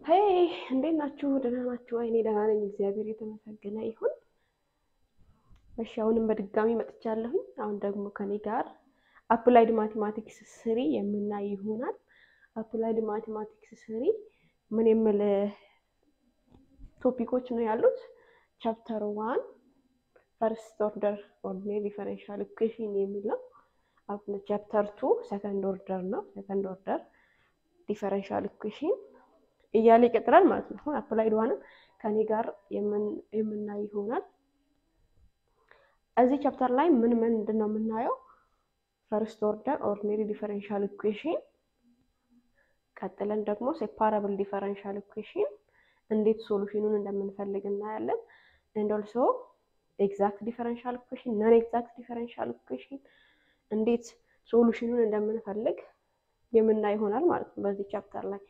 ሄይ እንዴት ናችሁ? ደህና ናችሁ? እኔ ደህና ነኝ፣ እግዚአብሔር የተመሰገነ ይሁን። እሺ አሁንም በድጋሚ መጥቻለሁኝ። አሁን ደግሞ ከኔ ጋር አፕላይድ ማቴማቲክስ ስሪ የምናይ ይሆናል። አፕላይድ ማቴማቲክስ ስሪ ምን የምል ቶፒኮች ነው ያሉት? ቻፕተር ዋን ፈርስት ኦርደር ኦርዲኔሪ ዲፈረንሻል ኢኩዌሽን የሚል ነው። ቻፕተር ቱ ሰከንድ ኦርደር ነው። ሰከንድ ኦርደር ዲፈረንሻል ኢኩዌሽን እያለ ይቀጥላል ማለት ነው። አፕላይድ ዋንም ከኔ ጋር የምናይ ይሆናል። እዚህ ቻፕተር ላይ ምን ምንድን ነው የምናየው? ፈርስት ኦርደር ኦርዲኔሪ ዲፈረንሻል ኢኩዌሽን፣ ቀጥለን ደግሞ ሴፓራብል ዲፈረንሻል ኢኩዌሽን እንዴት ሶሉሽኑን እንደምንፈልግ እናያለን። ኤንድ ኦልሶ ኤግዛክት ዲፈረንሻል ኢኩዌሽን፣ ነን ኤግዛክት ዲፈረንሻል ኢኩዌሽን እንዴት ሶሉሽኑን እንደምንፈልግ የምናይ ይሆናል ማለት ነው በዚህ ቻፕተር ላይ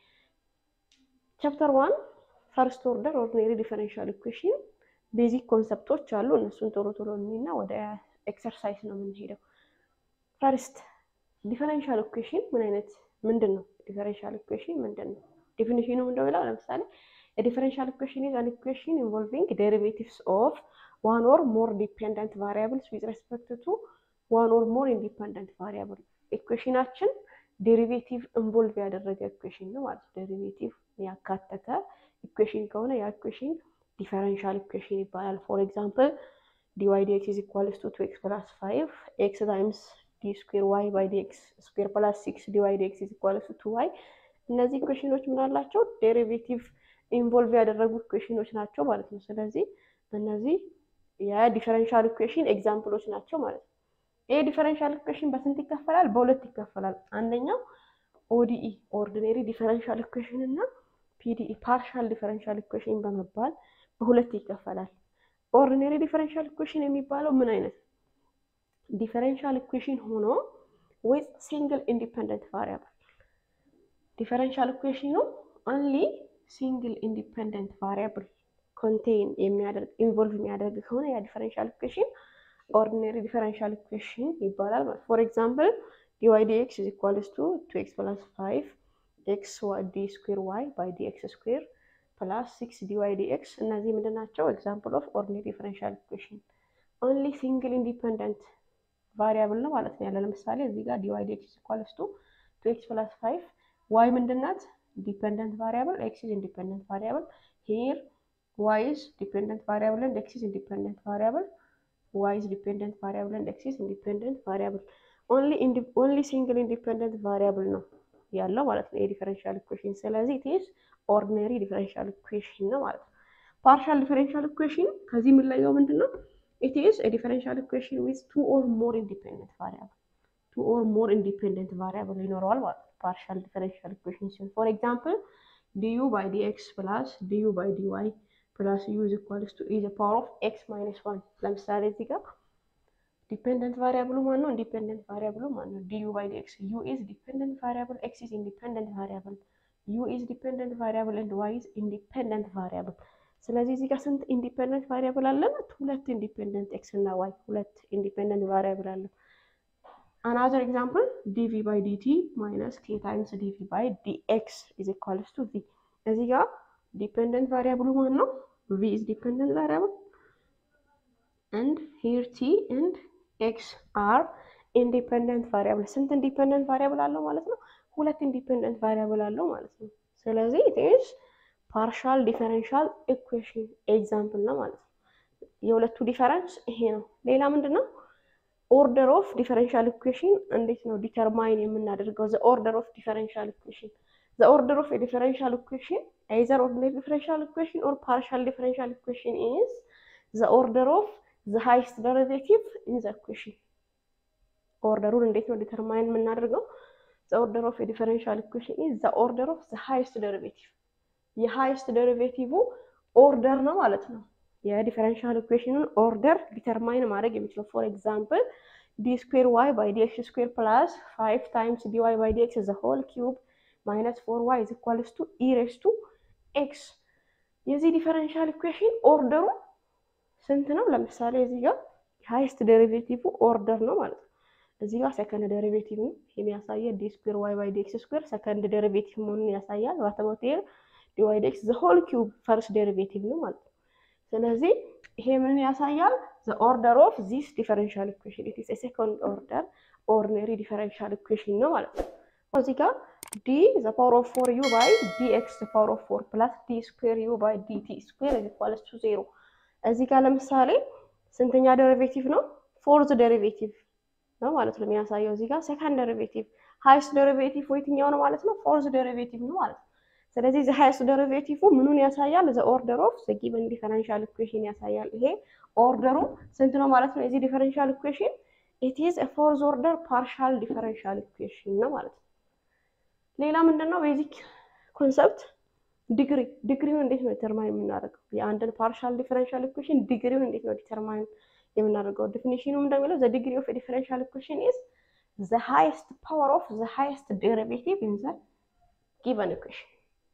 ቻፕተር ዋን ፈርስት ኦርደር ኦርዲኔሪ ዲፈረንሻል ኢኩዌሽን ቤዚክ ኮንሰፕቶች አሉ። እነሱን ቶሎ ቶሎ እኔና ወደ ኤክሰርሳይዝ ነው የምንሄደው። ፈርስት ዲፈረንሻል ኢኩዌሽን ምን አይነት ምንድን ነው? ዲፈረንሻል ኢኩዌሽን ምንድን ነው? ዴፊኒሽኑ ምንድነው ይላል። ለምሳሌ ዲፈረንሻል ኢኩዌሽን ኢዝ አን ኢኩዌሽን ኢንቮልቪንግ ዴሪቬቲቭስ ኦፍ ዋን ኦር ሞር ዲፔንደንት ቫሪያብልስ ዊዝ ሬስፔክት ቱ ዋን ኦር ሞር ኢንዲፐንደንት ቫሪያብል። ኢኩዌሽናችን ዴሪቬቲቭ ኢንቮልቭ ያደረገ ኢኩዌሽን ነው ማለት ዴሪቬቲቭ ያካተተ ኢኩዌሽን ከሆነ ያ ኢኩዌሽን ዲፈረንሻል ኢኩዌሽን ይባላል። ፎር ኤግዛምፕል ዲ ዋይ ዲ ኤክስ ኢዝ ኢኳልስ ቱ ቱ ኤክስ ፕላስ ፋይቭ ኤክስ ታይምስ ዲ ስኩዌር ዋይ ባይ ዲ ኤክስ ስኩዌር ፕላስ ሲክስ ዲ ዋይ ዲ ኤክስ ኢዝ ኢኳልስ ቱ ዋይ። እነዚህ ኢኩዌሽኖች ምን አላቸው? ዴሪቬቲቭ ኢንቮልቭ ያደረጉ ኢኩዌሽኖች ናቸው ማለት ነው። ስለዚህ እነዚህ የዲፈረንሻል ኢኩዌሽን ኤግዛምፕሎች ናቸው ማለት ነው። ይሄ ዲፈረንሻል ኢኩዌሽን በስንት ይከፈላል? በሁለት ይከፈላል። አንደኛው ኦዲኢ ኦርዲኔሪ ዲፈረንሻል ኢኩዌሽን እና ፒዲኢ ፓርሻል ዲፈረንሻል ኢኩዌሽን በመባል በሁለት ይከፈላል። ኦርዲኔሪ ዲፈረንሻል ኢኩዌሽን የሚባለው ምን አይነት ዲፈረንሻል ኢኩዌሽን ሆኖ ዊዝ ሲንግል ኢንዲፐንደንት ቫሪያብል ዲፈረንሻል ኢኩዌሽኑ ኦንሊ ሲንግል ኢንዲፐንደንት ቫሪያብል ኮንቴን የሚያደርግ ኢንቮልቭ የሚያደርግ ከሆነ ያ ዲፈረንሻል ኢኩዌሽን ኦርዲኔሪ ዲፈረንሻል ኢኩዌሽን ይባላል ማለት ፎር ኤግዛምፕል ዲ ዋይ ዲ ኤክስ ኢዝ ኢኳልስ ቱ ቱ ኤክስ ፕላስ ፋይቭ ኤክስ ዲ ስኩዌር ዋይ ባይ ዲ ኤክስ ስኩዌር ፕላስ ሲክስ ዲ ዋይ ዲ ኤክስ እነዚህ ምንድን ናቸው? ኤግዛምፕል ኦፍ ኦርዲኔሪ ዲፈረንሻል ኢኩዌሽን ኦንሊ ሲንግል ኢንዲፐንደንት ቫሪያብል ነው ማለት ነው ያለ። ለምሳሌ እዚህ ጋር ዲ ዋይ ዲ ኤክስ ኢኳልስ ቱ ቱ ኤክስ ፕላስ ፋይቭ ዋይ ምንድን ናት? ዲፐንደንት ቫሪያብል ኤክስ ኢዝ ኢንዲፐንደንት ቫሪያብል ሂር ዋይ ኢዝ ዲፐንደንት ቫሪያብል ኤንድ ኤክስ ኢዝ ኢንዲፐንደንት ቫሪያብል ዋይ ኢዝ ዲፐንደንት ቫሪያብል ኤንድ ኤክስ ኢዝ ኢንዲፐንደንት ቫሪያብል ኦንሊ ሲንግል ኢንዲፐንደንት ቫሪያብል ነው ያለው ማለት ነው የዲፈረንሻል ኢኩዌሽን። ስለዚህ ኢትስ ኦርዲነሪ ዲፈረንሻል ኢኩዌሽን ነው ማለት ነው። ፓርሻል ዲፈረንሻል ኢኩዌሽን ከዚህ የሚለየው ምንድን ነው? ኢትስ ዲፈረንሻል ኢኩዌሽን ዊዝ ቱ ኦር ሞር ኢንዲፔንደንት ቫሪያብል ቱ ኦር ሞር ኢንዲፔንደንት ቫሪያብል ይኖረዋል ማለት ነው ፓርሻል ዲፈረንሻል ኢኩዌሽን ሲሆን ፎር ኤግዛምፕል ዲዩ ባይ ዲ ኤክስ ፕላስ ዲዩ ባይ ዲ ዋይ ፕላስ ዩ ኢዝ ኢኳልስ ቱ ኢዝ ፓወር ኦፍ ኤክስ ማይነስ ዋን ለምሳሌ እዚህ ጋር ዲፔንደንት ቫሪያብሉ ማን ነው? ኢንዲፔንደንት ቫሪያብሉ ማን ነው? ዲዩ ባይ ዲ ኤክስ ዩ ኢዝ ዲፔንደንት ቫሪያብል ኤክስ ኢዝ ኢንዲፔንደንት ቫሪያብል ዩ ኢዝ ዲፔንደንት ቫሪያብል ኤንድ ዋይ ኢዝ ኢንዲፔንደንት ቫሪያብል። ስለዚህ እዚህ ጋር ስንት ኢንዲፔንደንት ቫሪያብል አለን? ሁለት ኢንዲፔንደንት ኤክስ እና ዋይ ሁለት ኢንዲፔንደንት ቫሪያብል አለን። አናዘር ኤግዛምፕል ዲቪ ባይ ዲቲ ማይነስ ኬ ታይምስ ዲቪ ባይ ዲኤክስ ኢዝ ኢኳልስ ቱ ቪ። እዚህ ጋር ዲፔንደንት ቫሪያብሉ ማን ነው? ቪ ኢዝ ዲፔንደንት ቫሪያብል ኤንድ ሂር ቲ ኤንድ ኤክስ አር ኢንዲፔንደንት ቫሪያብል። ስንት ኢንዲፔንደንት ቫሪያብል አለው ማለት ነው? ሁለት ኢንዲፔንደንት ቫሪያብል አለው ማለት ነው። ስለዚህ ኢትስ ፓርሻል ዲፈረንሻል ኢኩዌሽን ኤግዛምፕል ነው ማለት ነው። የሁለቱ ዲፈረንስ ይሄ ነው። ሌላ ምንድን ነው? ኦርደር ኦፍ ዲፈረንሻል ኢኩዌሽን እንዴት ነው ዲተርማይን የምናደርገው? ዘ ኦርደር ኦፍ ዲፈረንሻል ኢኩዌሽን ዘ ኦርደር ኦፍ ዲፈረንሻል ኢኩዌሽን አይዘር ኦርዲነሪ ዲፈረንሻል ኢኩዌሽን ኦር ፓርሻል ዲፈረንሻል ኢኩዌሽን ኢዝ ዘ ኦርደር ኦፍ ዘ ሃይስት ደሪቬቲቭ ኢን ዘ ኢኩዌሽን። ኦርደሩን እንዴት ነው ዲተርማይን የምናደርገው? ዘ ኦርደር ኦፍ የዲፈረንሻል ኢኩዌሽን ኢዝ ዘ ኦርደር ኦፍ ዘ ሃይስት ደሪቬቲቭ። የሃይስት ደሪቬቲቭ ኦርደር ነው ማለት ነው። የዲፈረንሻል ኢኩዌሽኑን ኦርደር ዲተርማይን ማድረግ የሚችለው ፎር ኤግዛምፕል ዲ ስኩዌር ዋይ ባይ ዲ ኤክስ ስኩዌር ፕላስ ፋይቭ ታይምስ ዲ ዋይ ባይ ዲ ኤክስ ዘ ሆል ኪዩብ ማይነስ ፎር ዋይ ኢዝ ኢኳልስ ቱ ኢ ሬስ ቱ ኤክስ። የዚህ ዲፈረንሻል ኢኩዌሽን ኦርደሩ ስንት ነው? ለምሳሌ እዚህ ጋር ሃይስት ዴሪቬቲቭ ኦርደር ነው ማለት ነው። እዚህ ጋር ሰከንድ ዴሪቬቲቭ ነው የሚያሳየ ዲ ስኩዌር ዋይ ባይ ዲ ኤክስ ስኩዌር ሰከንድ ዴሪቬቲቭ መሆኑን ያሳያል። ዋተቦቴር ዲዋይ ዲ ኤክስ ዘ ሆል ኪዩብ ፈርስት ዴሪቬቲቭ ነው ማለት ነው። ስለዚህ ይሄ ምን ያሳያል? ዘ ኦርደር ኦፍ ዚስ ዲፈረንሻል ኢኩዌሽን ኢት ኢዝ ኤ ሴኮንድ ኦርደር ኦርዲነሪ ዲፈረንሻል ኢኩዌሽን ነው ማለት ነው። እዚህ ጋር ዲ ዘ ፓወር ኦፍ ፎር ዩ ባይ ዲ ኤክስ ዘ ፓወር ኦፍ ፎር ፕላስ ዲ ስኩዌር ዩ ባይ ዲ ቲ ስኩዌር ኢዝ ኢኳልስ ቱ ዜሮ። እዚህ ጋር ለምሳሌ ስንተኛ ዴሪቬቲቭ ነው? ፎርዝ ዴሪቬቲቭ ነው ማለት ነው የሚያሳየው። እዚህ ጋር ሴካንድ ዴሪቬቲቭ ሃይስት ዴሪቬቲቭ የትኛው ነው ማለት ነው? ፎርዝ ዴሪቬቲቭ ነው ማለት ነው። ስለዚህ ዘ ሃይስት ዴሪቬቲቭ ምኑን ያሳያል? ዘ ኦርደር ኦፍ ዘ ጊቨን ዲፈረንሻል ኢኩዌሽን ያሳያል። ይሄ ኦርደሩ ስንት ነው ማለት ነው? የዚህ ዲፈረንሻል ኢኩዌሽን ኢት ኢዝ ኤ ፎርዝ ኦርደር ፓርሻል ዲፈረንሻል ኢኩዌሽን ነው ማለት ነው። ሌላ ምንድን ነው ቤዚክ ኮንሰፕት ዲግሪ። ዲግሪውን እንዴት ነው ዲተርማይን የምናደርገው? የአንድን ፓርሻል ዲፈረንሻል ኢኩዌሽን ዲግሪውን እንዴት ነው ዲተርማይን የምናደርገው? ዲፊኒሽኑ እንደሚለው ዘ ዲግሪ ኦፍ ዲፈረንሻል ኢኩዌሽን ኢዝ ዘ ሃይስት ፓወር ኦፍ ዘ ሃይስት ዴሪቬቲቭ ኢን ዘ ጊቨን ኢኩዌሽን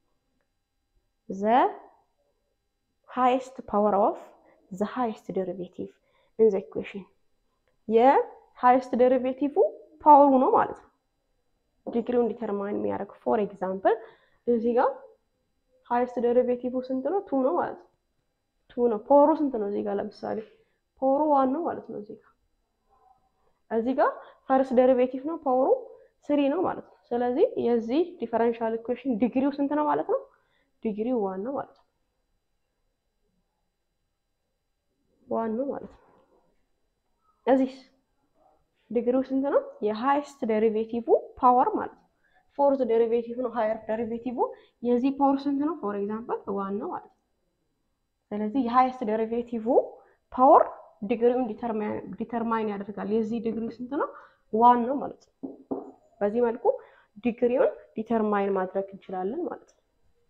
ዘ ሃይስት ፓወር ኦፍ ዘ ሃይስት ዴሪቬቲቭ ኢን ዘ ኢኩዌሽን የሃይስት ዴሪቬቲቭ ፓወሩ ነው ማለት ነው ዲግሪውን ዲተርማይን የሚያደርግ ፎር ኤግዛምፕል እዚህ ጋር ሃይስት ዴሪቬቲቭ ስንት ነው? ቱ ነው ማለት ነው። ቱ ነው። ፓወሩ ስንት ነው? እዚህ ጋር ለምሳሌ ፓወሩ ዋን ነው ማለት ነው። እዚህ ጋር እዚህ ጋር ፈርስት ዴሪቬቲቭ ነው ፓወሩ ስሪ ነው ማለት ነው። ስለዚህ የዚህ ዲፈረንሻል ኢኩዌሽን ዲግሪው ስንት ነው ማለት ነው? ዲግሪው ዋን ነው ማለት ነው። ዋን ነው ማለት ነው። እዚህ ዲግሪው ስንት ነው? የሃይስት ዴሪቬቲቭ ፓወር ማለት ነው። ፎርዝ ዴሪቬቲቭ ነው ሃየር ዴሪቬቲቭ። የዚህ ፓወር ስንት ነው? ፎር ኤግዛምፕል ዋን ነው ማለት ነው። ስለዚህ የሃይስት ዴሪቬቲቭ ፓወር ዲግሪውን ዲተርማይን ያደርጋል። የዚህ ዲግሪ ስንት ነው? ዋን ነው ማለት ነው። በዚህ መልኩ ዲግሪውን ዲተርማይን ማድረግ እንችላለን ማለት ነው።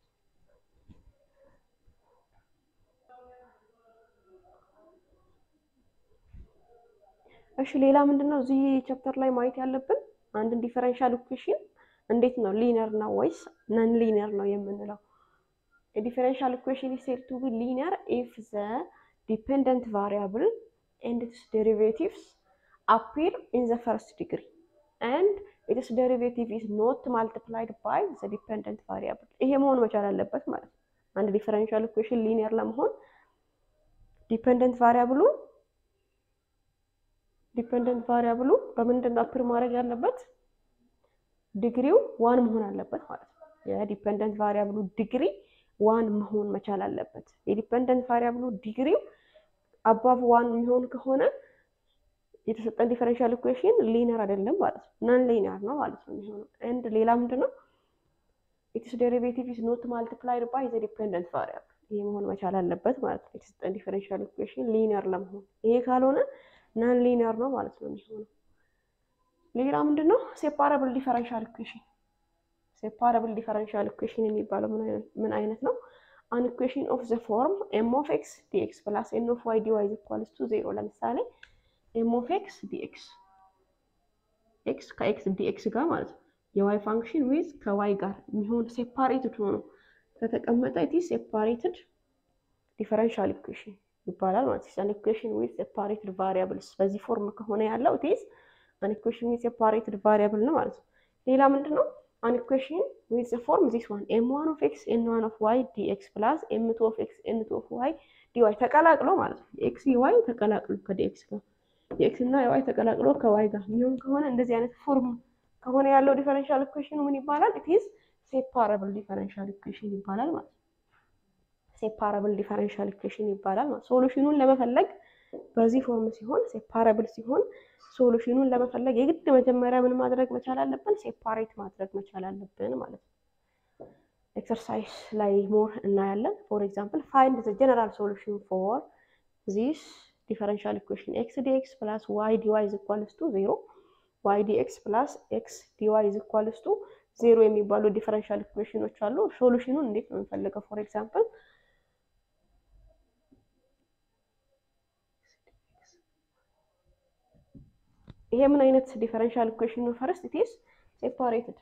እሺ ሌላ ምንድን ነው እዚህ ቻፕተር ላይ ማየት ያለብን አንድን ዲፈረንሻል ኢኩዌሽን እንዴት ነው ሊነር ነው ወይስ ነን ሊነር ነው የምንለው? የዲፈረንሻል ኢኩዌሽን ኢዝ ሴድ ቱ ቢ ሊነር ኢፍ ዘ ዲፔንደንት ቫሪያብል ኤንድ ኢትስ ዴሪቬቲቭስ አፒር ኢን ዘ ፈርስት ዲግሪ ኤንድ ኢትስ ዴሪቬቲቭ ኢዝ ኖት ማልቲፕላይድ ባይ ዘ ዲፔንደንት ቫሪያብል። ይሄ መሆን መቻል አለበት ማለት ነው። አንድ ዲፈረንሻል ኢኩዌሽን ሊነር ለመሆን ዲፔንደንት ቫሪያብሉ ዲፔንደንት ቫሪያብሉ በምንድን ነው አፕር ማድረግ ያለበት? ዲግሪው ዋን መሆን አለበት ማለት ነው። የዲፔንደንት ቫሪያብሉ ዲግሪ ዋን መሆን መቻል አለበት። የዲፔንደንት ቫሪያብሉ ዲግሪው አባቭ ዋን የሚሆን ከሆነ የተሰጠን ዲፈረንሻል ኢኩዌሽን ሊነር አይደለም ማለት ነው። ነን ሊነር ነው ማለት ነው የሚሆነው። ኤንድ ሌላ ምንድን ነው ኢትስ ዴሪቬቲቭ ኢዝ ኖት ማልቲፕላይድ ባይ ዘ ዲፔንደንት ቫሪያብል። ይሄ መሆን መቻል አለበት ማለት ነው የተሰጠን ዲፈረንሻል ኢኩዌሽን ሊነር ለመሆን። ይሄ ካልሆነ ነን ሊነር ነው ማለት ነው የሚሆነው። ሌላ ምንድን ነው ሴፓራብል ዲፈረንሻል ኢኩዌሽን። ሴፓራብል ዲፈረንሻል ኢኩዌሽን የሚባለው ምን አይነት ነው? አን ኢኩዌሽን ኦፍ ዘ ፎርም ኤም ኦፍ ኤክስ ዲኤክስ ፕላስ ኤን ኦፍ ዋይ ዲዋይ ኢዝ ኢኳልስ ቱ ዜሮ። ለምሳሌ ኤም ኦፍ ኤክስ ዲኤክስ ኤክስ ከኤክስ ዲኤክስ ጋር ማለት ነው የዋይ ፋንክሽን ዊዝ ከዋይ ጋር የሚሆን ሴፓሬትድ ሆኖ ከተቀመጠ ኢት ኢዝ ሴፓሬትድ ዲፈረንሻል ኢኩዌሽን ይባላል ማለት ነው። አን ኢኩዌሽን ዊዝ ሴፓሬትድ ቫሪያብልስ በዚህ ፎርም ከሆነ ያለው ኢት ኢዝ አን ኢኩዌሽን ዊዝ ሴፓሬትድ ቫሪያብል ነው ማለት ነው። ሌላ ምንድን ነው አን ኢኩዌሽን ዊዝ ፎርም ዚስ ዋን ኤም ዋን ኦፍ ኤክስ ኤን ዋን ኦፍ ዋይ ዲኤክስ ፕላስ ኤም ቱ ኦፍ ኤክስ ኤን ቱ ኦፍ ዋይ ዲዋይ ተቀላቅሎ ማለት ነው። የኤክስ የዋይ ተቀላቅሎ ከዲኤክስ ጋር የኤክስ እና የዋይ ተቀላቅሎ ከዋይ ጋር የሚሆን ከሆነ እንደዚህ አይነት ፎርም ከሆነ ያለው ዲፈረንሻል ኢኩዌሽኑ ምን ይባላል? ኢት ኢዝ ሴፓራብል ዲፈረንሻል ኢኩዌሽን ይባላል ማለት ነው። ሴፓራብል ዲፈረንሻል ኢኩዌሽን ይባላል ማለት ሶሉሽኑን ለመፈለግ በዚህ ፎርም ሲሆን ሴፓራብል ሲሆን ሶሉሽኑን ለመፈለግ የግድ መጀመሪያ ምን ማድረግ መቻል አለብን? ሴፓሬት ማድረግ መቻል አለብን ማለት ነው። ኤክሰርሳይዝ ላይ ሞር እናያለን። ፎር ኤግዛምፕል ፋይንድ ዘ ጀነራል ሶሉሽን ፎር ዚስ ዲፈረንሻል ኢኩዌሽን ኤክስ ዲኤክስ ፕላስ ዋይ ዲዋይ ኢዝ ኢኳልስ ቱ ዜሮ ዋይ ዲኤክስ ፕላስ ኤክስ ዲዋይ ኢዝ ኢኳልስ ቱ ዜሮ የሚባሉ ዲፈረንሻል ኢኩዌሽኖች አሉ። ሶሉሽኑን እንዴት ነው የምንፈልገው? ፎር ኤግዛምፕል ይሄ ምን አይነት ዲፈረንሻል ኢኩዌሽን ነው? ፈርስት ኢት ኢዝ ሴፓሬትድ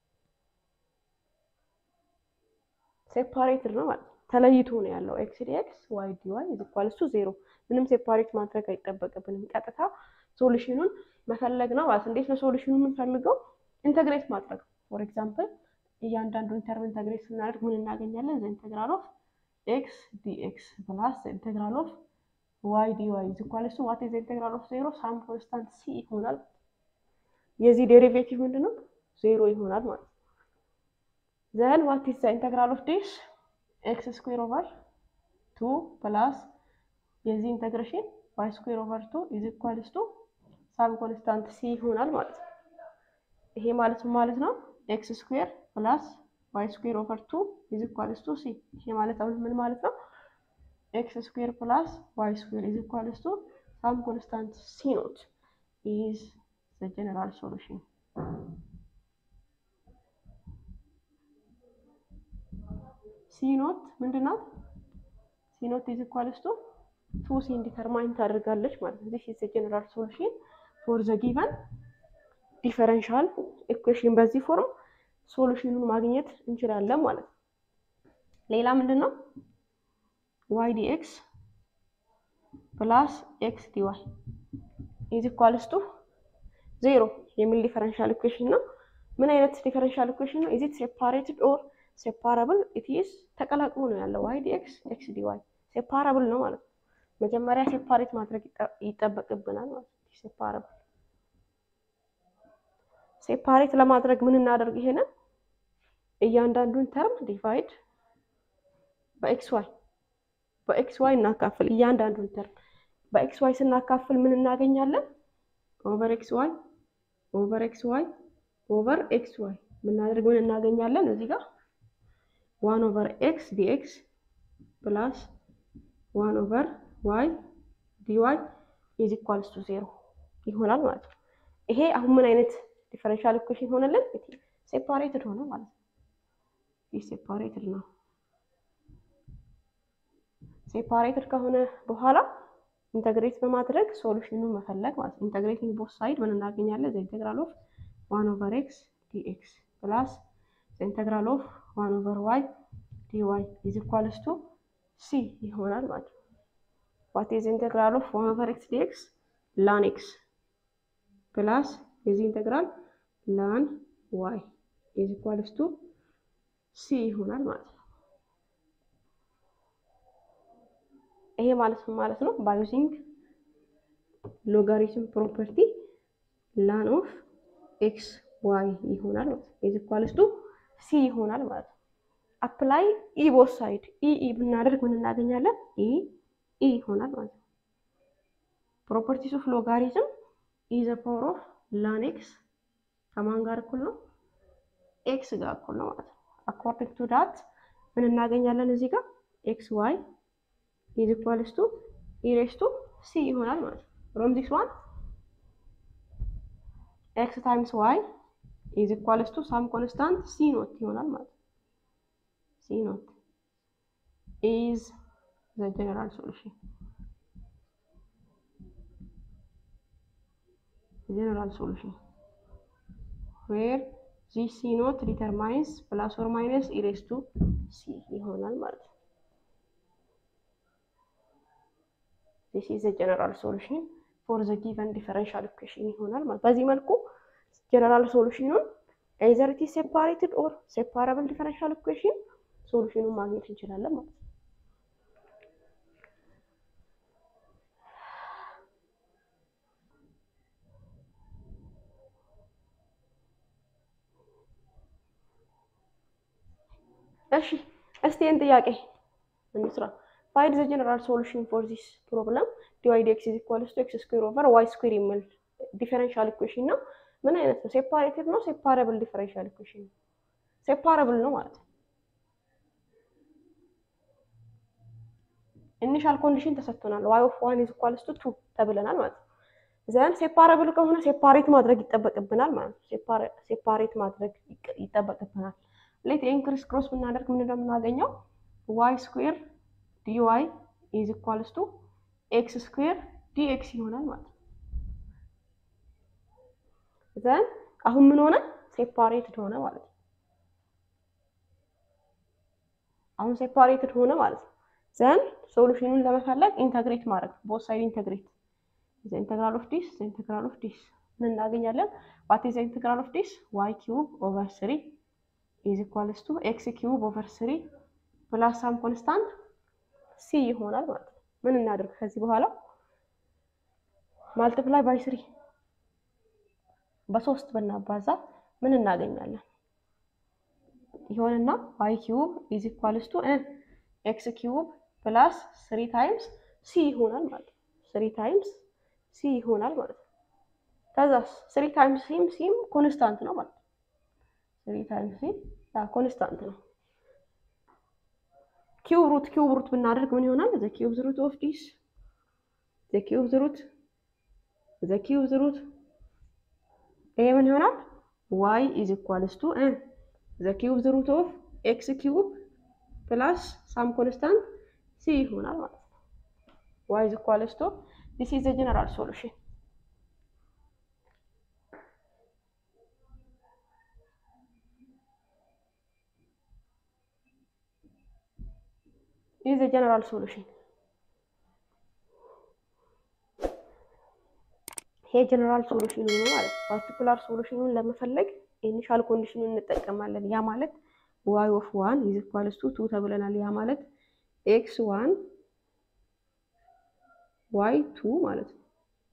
ሴፓሬትድ ነው ማለት ተለይቶ ነው ያለው። ኤክስ ዲኤክስ ዋይ ዲዋይ ኢዝ ኢኳልስ ቱ ዜሮ። ምንም ሴፓሬት ማድረግ አይጠበቅብንም። ቀጥታ ሶሉሽኑን መፈለግ ነው ማለት። እንዴት ነው ሶሉሽኑን የምንፈልገው? ኢንተግሬት ማድረግ ፎር ኤግዛምፕል እያንዳንዱን ተርም ኢንተግሬት ስናደርግ ምን እናገኛለን? ዘ ኢንተግራል ኦፍ ኤክስ ዲኤክስ ፕላስ ዘ ኢንተግራል ኦፍ ዋይ ዲ ዋይ ኢዝ ኢኳልስ ቱ ዋት ኢዝ ዘ ኢንተግራል ኦፍ ዜሮ ሳም ኮንስታንት ሲ ይሆናል። የዚህ ዴሪቬቲቭ ምንድን ነው? ዜሮ ይሆናል ማለት ነው። ዘን ዋት ኢዝ ዘ ኢንተግራል ኦፍ ዲስ ኤክስ ስኩዌር ኦቨር ቱ ፕላስ የዚህ ኢንተግሬሽን ዋይ ስኩዌር ኦቨር ቱ ኢዝ ኢኳልስ ቱ ሳም ኮንስታንት ሲ ይሆናል ማለት ነው። ይሄ ማለት ማለት ነው ኤክስ ስኩዌር ፕላስ ዋይ ስኩዌር ኦቨር ቱ ኢዝ ኢኳልስ ቱ ሲ። ይሄ ማለት አሁን ምን ማለት ነው? ኤክስ ስኩዌር ፕላስ ዋይ ስኩዌር ኢዝ ኢኳልስ ቱ ሳም ኮንስታንት ሲ ኖት ኢዝ ዘ ጀነራል ሶሉሽን። ሲ ኖት ምንድን ናት? ሲ ኖት ኢዝ ኢኳልስ ቱ ቱ ሲን ዲተርማይን ታደርጋለች ማለት ነው። ዚስ ኢዝ ዘ ጀነራል ሶሉሽን ፎር ዘ ጊቨን ዲፈረንሻል ኢኩዌሽን በዚህ ፎርም ሶሉሽኑን ማግኘት እንችላለን ማለት ነው። ሌላ ምንድን ነው? ዋይ ዲ ኤክስ ፕላስ ኤክስ ዲ ዋይ ኢዝ ኢኳልስ ቱ ዜሮ የሚል ዲፈረንሻል ኢኩዌሽን ነው። ምን አይነት ዲፈረንሻል ኢኩዌሽን ነው? ኢዝ ኢት ሴፓሬትድ ኦር ሴፓራብል? ኢት ኢዝ ተቀላቅሎ ነው ያለው። ዋይ ዲ ኤክስ ኤክስ ዲ ዋይ ሴፓራብል ነው ማለት ነው። መጀመሪያ ሴፓሬት ማድረግ ይጠበቅብናል ማለት ነው። ሴፓራብል ሴፓሬት ለማድረግ ምን እናደርግ? ይሄንን እያንዳንዱን ተርም ዲቫይድ በኤክስ ዋይ በኤክስ ዋይ እናካፍል። እያንዳንዱን ተርም በኤክስ ዋይ ስናካፍል ምን እናገኛለን? ኦቨር ኤክስ ዋይ ኦቨር ኤክስ ዋይ ኦቨር ኤክስ ዋይ ምናደርግ ምን እናገኛለን? እዚህ ጋር ዋን ኦቨር ኤክስ ዲኤክስ ፕላስ ዋን ኦቨር ዋይ ዲዋይ ኢዝ ኢኳልስ ቱ ዜሮ ይሆናል ማለት ነው። ይሄ አሁን ምን አይነት ዲፈረንሻል ኢኩዌሽን ሆነልን? ሴፓሬትድ ሆነ ማለት ነው። ይህ ሴፓሬትድ ነው። ሴፓሬትድ ከሆነ በኋላ ኢንተግሬት በማድረግ ሶሉሽኑን መፈለግ ማለት ነው። ኢንተግሬቲንግ ቦት ሳይድ ምን እናገኛለን? ዘ ኢንተግራል ኦፍ ዋን ኦቨር ኤክስ ዲኤክስ ፕላስ ዘ ኢንተግራል ኦፍ ዋን ኦቨር ዋይ ዲዋይ ኢዝ ኢኳልስ ቱ ሲ ይሆናል ማለት ነው። ዋት ኢዝ ኢንተግራል ኦፍ ዋን ኦቨር ኤክስ ዲኤክስ ላን ኤክስ ፕላስ የዚህ ኢንተግራል ላን ዋይ ኢዝ ኢኳልስ ቱ ሲ ይሆናል ማለት ነው። ይሄ ማለት ምን ማለት ነው? ባይ ዩዚንግ ሎጋሪትም ፕሮፐርቲ ላን ኦፍ ኤክስ ዋይ ይሆናል ማለት ነው። ኢዝ ኢኳልስ ቱ ሲ ይሆናል ማለት ነው። አፕላይ ኢ ቦት ሳይድ ኢ ኢ ብናደርግ ምን እናገኛለን? ኢ ኢ ይሆናል ማለት ነው። ፕሮፐርቲስ ኦፍ ሎጋሪትም ኢ ዘ ፓወር ኦፍ ላን ኤክስ ከማን ጋር እኩል ነው? ኤክስ ጋር እኩል ነው ማለት ነው። አኮርዲንግ ቱ ዳት ምን እናገኛለን እዚህ ጋር ኤክስ ዋይ ኢዝ ኢኳልስ ቱ ኢ ሬስ ቱ ሲ ይሆናል ማለት ነው። ፍሮም ዚስ ዋን ኤክስ ታይምስ ዋይ ኢዝ ኢኳልስ ቱ ሳም ኮንስታንት ሲ ኖት ይሆናል ማለት ነው። ሲ ኖት ኢዝ ዘ ጀነራል ሶሉሽን general solution where this c naught determines plus or minus e raised to c ይሆናል ማለት ነው። this is the general solution for the given differential equation ይሆናል ማለት በዚህ መልኩ ጀነራል ሶሉሽኑን either it is separated or separable differential equation ሶሉሽኑን ማግኘት እንችላለን ማለት ነው። እሺ እስቲ ይህን ጥያቄ እንስራ። ፋይንድ ዘ ጀነራል ሶሉሽን ፎር ዚስ ፕሮብለም ዲዋይ ዲ ኤክስ ኢዝ ኢኳልስ ቱ ኤክስ ስኩዌር ኦቨር ዋይ ስኩዌር የሚል ዲፈረንሻል ኢኩዌሽን ነው። ምን አይነት ነው? ሴፓሬትድ ነው? ሴፓረብል ዲፈረንሻል ኢኩዌሽን ነው። ሴፓረብል ነው ማለት ነው። ኢኒሻል ኮንዲሽን ተሰጥቶናል። ዋይ ኦፍ ዋን ኢዝ ኢኳልስ ቱ ቱ ተብለናል ማለት ነው። ዘን ሴፓረብል ከሆነ ሴፓሬት ማድረግ ይጠበቅብናል ማለት ነው። ሴፓሬት ማድረግ ይጠበቅብናል። ሌት ይህን ክሪስ ክሮስ ብናደርግ ምን እንደምናገኘው ዋይ ስኩዌር ዲዋይ ኢዝ ኢኳልስ ቱ ኤክስ ስኩዌር ዲኤክስ ይሆናል ማለት ነው። ዘን አሁን ምን ሆነ? ሴፓሬትድ ሆነ ማለት ነው። አሁን ሴፓሬትድ ሆነ ማለት ነው። ዘን ሶሉሽኑን ለመፈለግ ኢንተግሬት ማድረግ ቦት ሳይድ ኢንተግሬት ዘ ኢንተግራል ኦፍ ዲስ ዘ ኢንተግራል ኦፍ ዲስ ምን እናገኛለን? ዋት ኢዝ ዘ ኢንተግራል ኦፍ ዲስ ዋይ ኪዩብ ኦቨር ስሪ ኢዝ ኢኳልስ ቱ ኤክስ ኪዩብ ኦቨር ስሪ ፕላስ ሳም ኮንስታንት ሲ ይሆናል ማለት ነው። ምን እናድርግ ከዚህ በኋላ ማልቲፕላይ ባይ ስሪ በሶስት ብናባዛ ምን እናገኛለን? ይሆንና ዋይ ኪዩብ ኢዝ ኢኳልስ ቱ ኤክስ ኪዩብ ፕላስ ስሪ ታይምስ ሲ ይሆናል ማለት ነው። ስሪ ታይምስ ሲ ይሆናል ማለት ነው። ከዛስ ስሪ ታይምስ ሲም ሲም ኮንስታንት ነው ማለት ነው። ስሪ ታይምስ ሲ ኮንስታንት ነው። ኪዩብ ሩት ኪዩብ ሩት ብናደርግ ምን ይሆናል? ዘ ኪዩብ ሩት ኦፍ ዲስ ዘ ኪዩብ ሩት ዘ ኪዩብ ሩት ይሄ ምን ይሆናል? ዋይ ኢዝ ኢኳልስ ቱ ዘ ኪዩብ ሩት ኦፍ ኤክስ ኪዩብ ፕላስ ሳም ኮንስታንት ሲ ይሆናል ማለት ነው። ዋይ ኢዝ ኢኳልስ ቱ ዲስ ኢዝ ዘ ጀነራል ሶሉሽን ኢዝ ዘ ጀነራል ሶሉሽን ይሄ ጀነራል ሶሉሽኑ ነው ማለት ነው። ፓርቲኩላር ሶሉሽኑን ለመፈለግ ኢኒሻል ኮንዲሽኑን እንጠቀማለን። ያ ማለት ዋይ ኦፍ ዋን ኢዝ ኢኳልስ ቱ ቱ ተብለናል። ያ ማለት ኤክስ ዋን ዋይ ቱ ማለት ነው።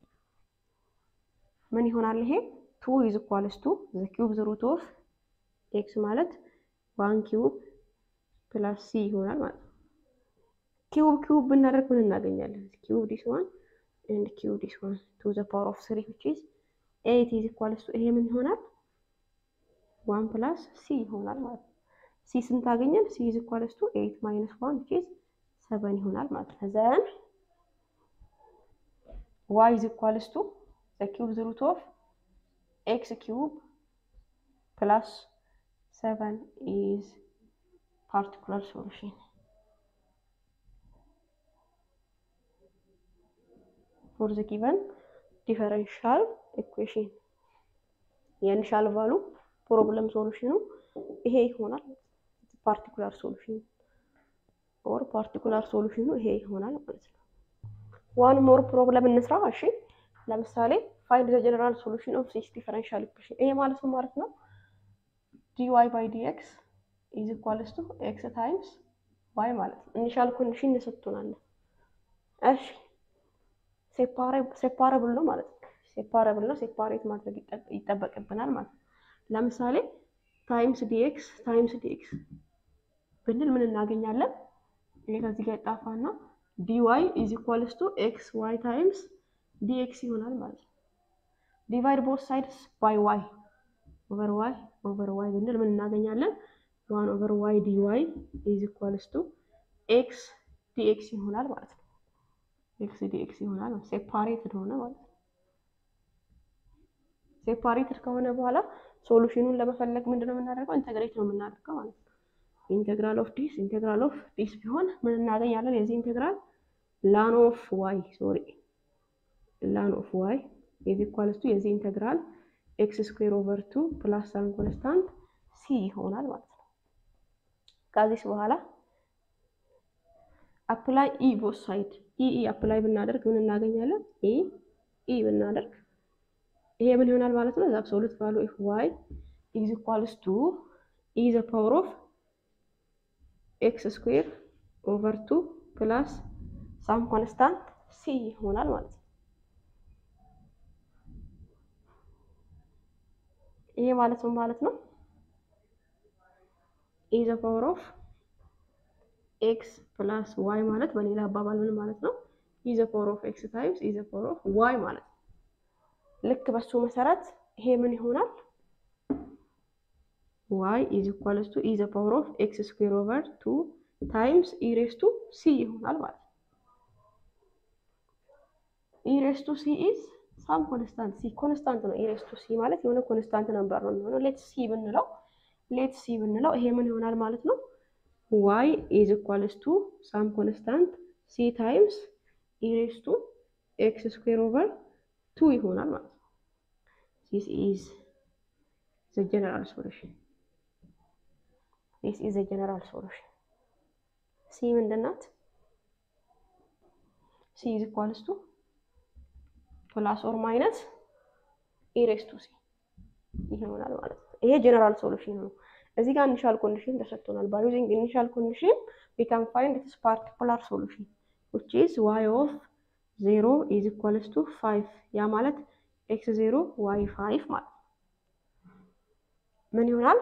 ምን ይሆናል ይሄ ቱ ኢዝ ኢኳልስ ቱ ዘ ኪዩብ ዘ ሩት ኦፍ ኤክስ ማለት ዋን ኪዩብ ፕላስ ሲ ይሆናል ማለት ነው። ኪዩብ ኪዩብ ብናደርግ ምን እናገኛለን? ኪዩብ ዲስ ዋን ኤንድ ኪዩብ ዲስ ዋን ቱ ዘ ፓወር ኦፍ ስሪ ዊች ኢዝ ኤይት ኢዝ ኢኳልስ ቱ ይሄ ምን ይሆናል? ዋን ፕላስ ሲ ይሆናል ማለት ነው። ሲ ስንት አገኘን? ሲ ኢዝ ኢኳልስ ቱ ኤይት ማይነስ ዋን ዊች ኢዝ ሰቨን ይሆናል ማለት ነው። ዘን ዋይ ኢዝ ኢኳልስ ቱ ዘ ኪዩብ ዘ ሩት ኦፍ ኤክስ ኪዩብ ፕላስ ሰቨን ኢዝ ፓርቲኩላር ሶሉሽን ፎር ዘ ጊቨን ዲፈረንሻል ኢኩዌሽን የኢኒሻል ቫሉ ፕሮብለም ሶሉሽኑ ይሄ ይሆናል። ፓርቲኩላር ሶሉሽን ኦር ፓርቲኩላር ሶሉሽኑ ይሄ ይሆናል ማለት ነው። ዋን ሞር ፕሮብለም እንስራ። እሺ ለምሳሌ ፋይንድ ዘ ጀነራል ሶሉሽን ኦፍ ዚስ ዲፈረንሻል ኢኩዌሽን። ይሄ ማለት ነው ማለት ነው ዲዋይ ባይ ዲኤክስ ኢዝ ኢኳልስ ቱ ኤክስ ታይምስ ዋይ ማለት ነው። ኢኒሻል ኮንዲሽን እንሰጥቶናል። እሺ ሴፓረብል ነው ማለት ነው። ሴፓረብል ነው ሴፓሬት ማድረግ ይጠበቅብናል ማለት ነው። ለምሳሌ ታይምስ ዲኤክስ ታይምስ ዲኤክስ ብንል ምን እናገኛለን? ይሄ ከዚህ ጋር ይጣፋና ዲዋይ ኢዝ ኢኳልስ ቱ ኤክስ ዋይ ታይምስ ዲኤክስ ይሆናል ማለት ነው። ዲቫይድ ቦት ሳይድስ ባይ ዋይ ኦቨር ዋይ ኦቨር ዋይ ብንል ምን እናገኛለን? ዋን ኦቨር ዋይ ዲዋይ ኢዝ ኢኳልስ ቱ ኤክስ ዲኤክስ ይሆናል ማለት ነው። ኤክስ ዲኤክስ ይሆናል ሴፓሬትድ ሆነ ማለት ነው። ሴፓሬትድ ከሆነ በኋላ ሶሉሽኑን ለመፈለግ ምንድን ነው የምናደርገው? ኢንተግሬት ነው የምናደርገው ማለት ነው። ኢንቴግራል ኦፍ ዲስ ኢንቴግራል ኦፍ ዲስ ቢሆን ምን እናገኛለን? የዚህ ኢንቴግራል ላን ኦፍ ዋይ ሶሪ ላን ኦፍ ዋይ ኢዝ ኢኳልስ ቱ የዚህ ኢንቴግራል ኤክስ ስኩዌር ኦቨር ቱ ፕላስ ሳን ኮንስታንት ሲ ይሆናል ማለት ነው። ከዚህስ በኋላ አፕላይ ኢ ቦት ሳይድ ኢ ኢ አፕላይ ብናደርግ ምን እናገኛለን? ኢ ኢ ብናደርግ ይሄ ምን ይሆናል ማለት ነው? ዘ አብሶሉት ቫሉ ኦፍ ዋይ ኢዝ ኢኳልስ ቱ ኢ ዘ ፓወር ኦፍ ኤክስ ስኩዌር ኦቨር ቱ ፕላስ ሳም ኮንስታንት ሲ ይሆናል ማለት ነው። ይሄ ማለት ምን ማለት ነው? ኢ ዘ ፓወር ኦፍ ኤክስ ፕላስ ዋይ ማለት በሌላ አባባል ምን ማለት ነው? ኢ ዘ ፓወር ኦፍ ኤክስ ታይምስ ኢ ዘ ፓወር ኦፍ ዋይ ማለት ነው። ልክ በሱ መሰረት ይሄ ምን ይሆናል? ዋይ ኢዝ ኢኳልስ ቱ ኢ ዘ ፓወር ኦፍ ኤክስ ስኩዌር ኦቨር ቱ ታይምስ ኢ ሬስ ቱ ሲ ይሆናል ማለት ነው። ኢ ሬስ ቱ ሲ ኢዝ ሳም ኮንስታንት ሲ ኮንስታንት ነው። ኢ ሬስ ቱ ሲ ማለት የሆነ ኮንስታንት ነበር ነው የሚሆነው። ሌት ሲ ብንለው ሌት ሲ ብንለው ይሄ ምን ይሆናል ማለት ነው? ዋይ ኢዝ ኢኳልስ ቱ ሳም ኮንስታንት ሲ ታይምስ ኢ ሬስ ቱ ኤክስ ስኩዌር ኦቨር ቱ ይሆናል ማለት ነው። ዚስ ኢዝ ዘ ጀነራል ሶሉሽን ዚስ ኢዝ ዘ ጀነራል ሶሉሽን። ሲ ምንድን ናት? ሲ ኢዝ ኢኳልስ ቱ ፕላስ ኦር ማይነስ ኢ ሬስ ቱ ሲ ይሆናል ማለት ነው። ይሄ ጀነራል ሶሉሽን ነው። እዚህ ጋር ኢኒሻል ኮንዲሽን ተሰጥቶናል። ባይ ዩዚንግ ኢኒሻል ኮንዲሽን ዊ ካን ፋይንድ ዲስ ፓርቲኩላር ሶሉሽን ዊች ኢዝ ዋይ ኦፍ ዜሮ ኢዝ ኢኳልስ ቱ ፋይቭ ያ ማለት ኤክስ ዜሮ ዋይ ፋይቭ ማለት ምን ይሆናል?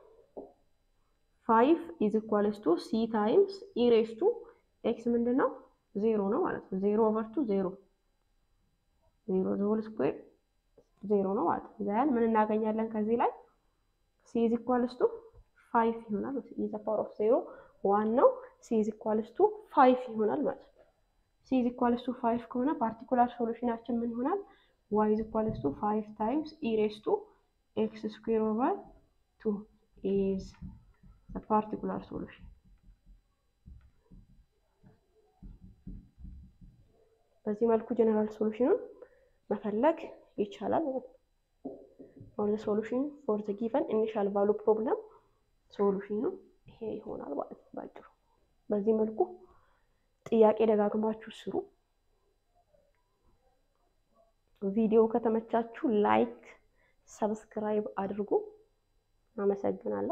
ፋይቭ ኢዝ ኢኳልስ ቱ ሲ ታይምስ ኢ ሬስ ቱ ኤክስ ምንድን ነው? ዜሮ ነው ማለት ነው። ዜሮ ኦቨር ቱ ዜሮ ዜሮ ዘሆል ስኩዌር ዜሮ ነው ማለት ነው። ዘን ምን እናገኛለን ከዚህ ላይ ሲ ኢዝ ኢኳልስ ቱ ፋይቭ ይሆናል። ኢዝ ፓወር ኦፍ ዜሮ ዋን ነው። ሲ ኢዝ ኢኳልስ ቱ ፋይቭ ይሆናል ማለት ነው። ሲ ኢዝ ኢኳልስ ቱ ፋይቭ ከሆነ ፓርቲኩላር ሶሉሽናችን ምን ይሆናል? ዋይ ኢዝ ኢኳልስ ቱ ፋይቭ ታይምስ ኢ ሬስ ቱ ኤክስ ስኩዌር ኦቨር ቱ ኢዝ ፓርቲኩላር ሶሉሽን። በዚህ መልኩ ጀነራል ሶሉሽኑን መፈለግ ይቻላል ማለት ነው። ኦር ዘ ሶሉሽን ፎር ዘ ጊቨን ኢኒሻል ቫሉ ፕሮብለም ሶሉሽኑ ይሄ ይሆናል ማለት ነው ባጭሩ። በዚህ መልኩ ጥያቄ ደጋግማችሁ ስሩ። ቪዲዮ ከተመቻችሁ ላይክ፣ ሰብስክራይብ አድርጉ። አመሰግናለሁ።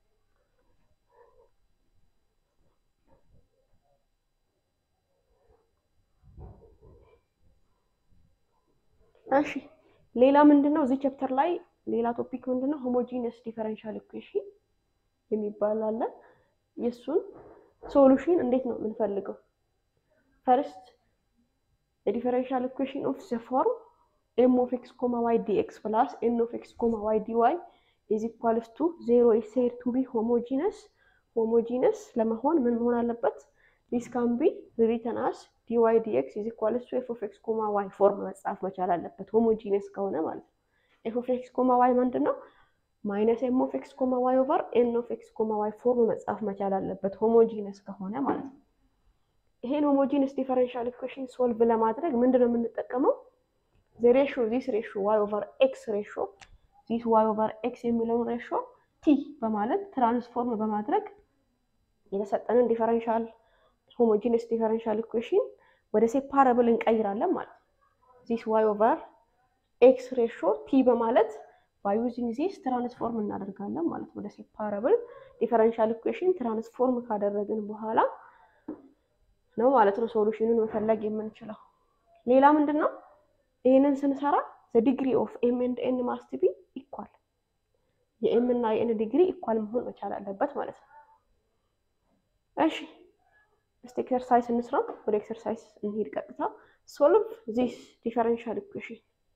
እሺ ሌላ ምንድን ነው እዚህ ቻፕተር ላይ ሌላ ቶፒክ ምንድን ነው ሆሞጂነስ ዲፈረንሻል ኢኩዌሽን የሚባል አለ። የእሱን ሶሉሽን እንዴት ነው የምንፈልገው? ፈርስት የዲፈረንሻል ኢኩዌሽን ኦፍ ዘ ፎርም ኤም ኦፍ ኤክስ ኮማ ዋይ ዲ ኤክስ ፕላስ ኤን ኦፍ ኤክስ ኮማ ዋይ ዲ ዋይ ኢዝ ኢኳልስ ቱ ዜሮ ኢዝ ሴድ ቱ ቢ ሆሞጂነስ። ሆሞጂነስ ለመሆን ምን መሆን አለበት? ዲስ ካን ቢ ሪተን አስ ዲ ዋይ ዲ ኤክስ ኢዝ ኢኳልስ ቱ ኤፍ ኦፍ ኤክስ ኮማ ዋይ ፎርም መጻፍ መቻል አለበት። ሆሞጂነስ ከሆነ ማለት ነው። ኤፍ ኦፍ ኤክስ ኮማ ዋይ ምንድን ነው? ማይነስ ኤም ኦፍ ኤክስ ኮማ ዋይ ኦቨር ኤን ኦፍ ኤክስ ኮማ ዋይ ፎርም መጻፍ መቻል አለበት። ሆሞጂነስ ከሆነ ማለት ነው። ይሄን ሆሞጂነስ ዲፈረንሻል ኢኩዌሽን ሶልቭ ለማድረግ ምንድን ነው የምንጠቀመው? ዘ ሬሾ ዚስ ሬሾ ዋይ ኦቨር ኤክስ ሬሾ ዚስ ዋይ ኦቨር ኤክስ የሚለውን ሬሾ ቲ በማለት ትራንስፎርም በማድረግ የተሰጠንን ዲፈረንሻል ሆሞጂነስ ዲፈረንሻል ኢኩዌሽን ወደ ሴፓረብል እንቀይራለን ማለት ነው። ዚስ ዋይ ኦቨር ኤክስ ሬሾ ቲ በማለት ባይ ዩዚንግ ዚስ ትራንስፎርም እናደርጋለን ማለት ወደ ሴፓረብል ዲፈረንሻል ኢኩዌሽን ትራንስፎርም ካደረግን በኋላ ነው ማለት ነው ሶሉሽኑን መፈለግ የምንችለው። ሌላ ምንድን ነው? ይህንን ስንሰራ ዘ ዲግሪ ኦፍ ኤም ኤንድ ኤን ማስት ቢ ኢኳል የኤም እና የኤን ዲግሪ ኢኳል መሆን መቻል አለበት ማለት ነው። እሺ እስቲ ኤክሰርሳይዝ እንስራ። ወደ ኤክሰርሳይዝ እንሂድ ቀጥታ። ሶልቭ ዚስ ዲፈረንሻል ኢኩዌሽን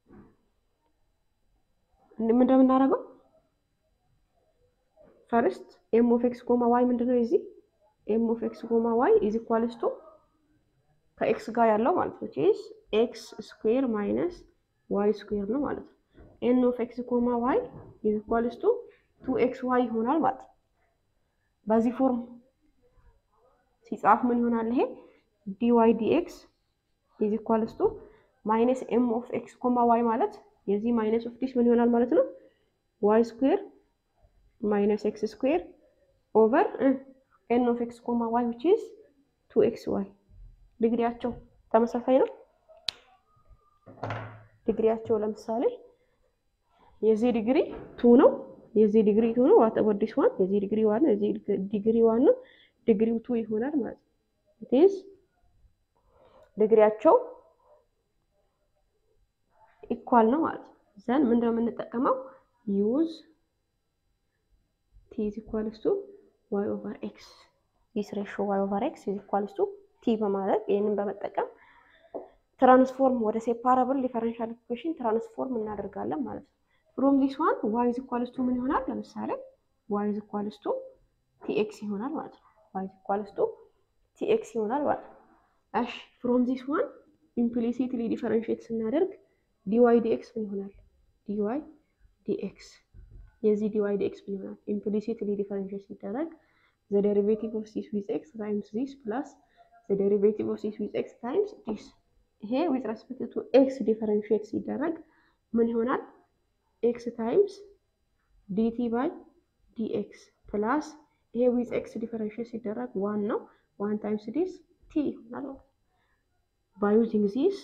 ምን እንደምናደርገው ፈርስት ኤም ኦፍ ኤክስ ኮማ ዋይ ምንድነው የዚህ ኤም ኦፍ ኤክስ ኮማ ዋይ ኢዝ ኢኳልስ ቱ ከኤክስ ጋር ያለው ማለት ነው ቼዝ ኤክስ ስኩዌር ማይነስ ዋይ ስኩዌር ነው ማለት ነው። ኤን ኦፍ ኤክስ ኮማ ዋይ ኢዝ ኢኳልስ ቱ ቱ ኤክስ ዋይ ይሆናል ማለት ነው። በዚህ ፎርም ሲጻፍ ምን ይሆናል? ይሄ ዲ ዋይ ዲ ኤክስ ኢዝ ኢኳልስ ቱ ማይነስ ኤም ኦፍ ኤክስ ኮማ ዋይ ማለት የዚህ ማይነስ ኦፍ ዲስ ምን ይሆናል ማለት ነው? ዋይ ስኩዌር ማይነስ ኤክስ ስኩዌር ኦቨር ኤን ኦፍ ኤክስ ኮማ ዋይ ዊች ኢዝ ቱ ኤክስ ዋይ ዲግሪያቸው ተመሳሳይ ነው። ዲግሪያቸው ለምሳሌ የዚህ ዲግሪ ቱ ነው፣ የዚህ ዲግሪ ቱ ነው። ዋት አባውት ዲስ ዋን የዚህ ዲግሪ ዋን ነው፣ የዚህ ዲግሪ ዋን ነው። ዲግሪው ቱ ይሆናል ማለት ነው። ኢትስ ዲግሪያቸው ኢኳል ነው ማለት ነው። ዘን ምንድነው የምንጠቀመው ዩዝ ቲ ኢዝ ኢኳልስ ቱ ዋይ ኦቨር ኤክስ ዲስ ሬሾ ዋይ ኦቨር ኤክስ ኢዝ ኢኳልስ ቱ ቲ በማለት ይህንን በመጠቀም ትራንስፎርም ወደ ሴፓራብል ዲፈረንሻል ኢኩዌሽን ትራንስፎርም እናደርጋለን ማለት ነው። ፍሮም ዚስ ዋን ዋይ ኢዝ ኢኳልስ ቱ ምን ይሆናል? ለምሳሌ ዋይ ኢዝ ኢኳልስ ቱ ቲ ኤክስ ይሆናል ማለት ነው። ዋይ ኢዝ ኢኳልስ ቱ ቲ ኤክስ ይሆናል ማለት ነው። እሺ ፍሮም ዚስ ዋን ኢምፕሊሲትሊ ዲፈረንሽት ስናደርግ ዲዋይ ዲኤክስ ምን ይሆናል? ዲዋይ ዲኤክስ የዚህ ዲዋይ ዲኤክስ ምን ይሆናል? ኢምፕሊሲትሊ ዲፈረንሽት ሲደረግ ዘ ዴሪቬቲቭ ኦፍ ዚስ ዊዝ ኤክስ ታይምስ ዚስ ፕላስ ዘ ዴሪቬቲቭ ኦፍ ዚስ ዊዝ ኤክስ ታይምስ ዲስ። ይሄ ዊዝ ሬስፔክት ቱ ኤክስ ዲፈረንሽት ሲደረግ ምን ይሆናል? ኤክስ ታይምስ ዲቲ ባይ ዲኤክስ ፕላስ ይሄ ዊዝ ኤክስ ዲፈረንሽት ሲደረግ ዋን ነው። ዋን ታይምስ ዲስ ቲ ይሆናል ማለት ባይ ዩዚንግ ዚስ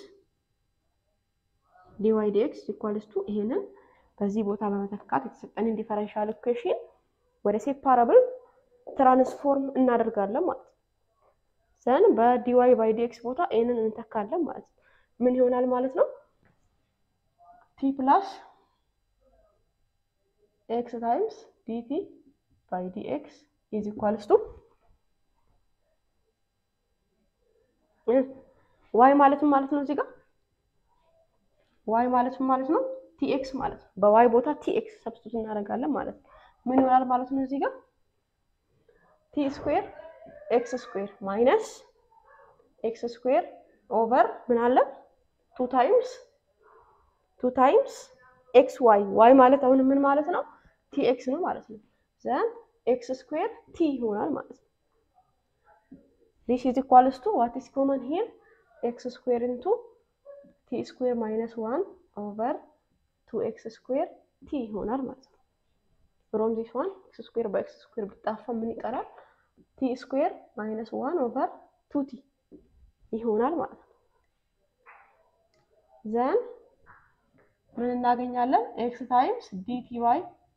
ዲዋይ ዲኤክስ ኢኳልስ ቱ ይሄንን በዚህ ቦታ በመተካት የተሰጠንን ዲፈረንሻል ኢኩዌሽን ወደ ሴፓራብል ትራንስፎርም እናደርጋለን ማለት ነው። ዘን በዲዋይ ባይ ዲኤክስ ቦታ ኤንን እንተካለን ማለት ነው። ምን ይሆናል ማለት ነው? ቲ ፕላስ ኤክስ ታይምስ ዲቲ ባይ ዲኤክስ ኢዝ ኢኳልስ ቱ ዋይ ማለትም ማለት ነው እዚህ ጋር ዋይ ማለትም ማለት ነው ቲኤክስ ማለት ነው። በዋይ ቦታ ቲኤክስ ሰብስቱት እናደርጋለን ማለት ነው። ምን ይሆናል ማለት ነው እዚህ ጋር ቲ ስኩዌር ኤክስ ስኩዌር ማይነስ ኤክስ ስኩዌር ኦቨር ምን አለ ቱ ታይምስ ቱ ታይምስ ኤክስ ዋይ ዋይ ማለት አሁን ምን ማለት ነው ቲ ኤክስ ነው ማለት ነው። ዘን ኤክስ ስኩዌር ቲ ይሆናል ማለት ነው። ዲስ ኢዝ ኢኳልስ ቱ ዋት ኢዝ ኮመን ሂር ኤክስ ስኩዌር ኢንቱ ቲ ስኩዌር ማይነስ ዋን ኦቨር ቱ ኤክስ ስኩዌር ቲ ይሆናል ማለት ነው። ፍሮም ዚስ ዋን ኤክስ ስኩዌር በኤክስ ስኩዌር ብጣፋ ምን ይቀራል? ቲ ስኩዌር ማይነስ ዋን ኦቨር ቱ ቲ ይሆናል ማለት ነው። ዘን ምን እናገኛለን? ኤክስ ታይምስ ዲቲ ባይ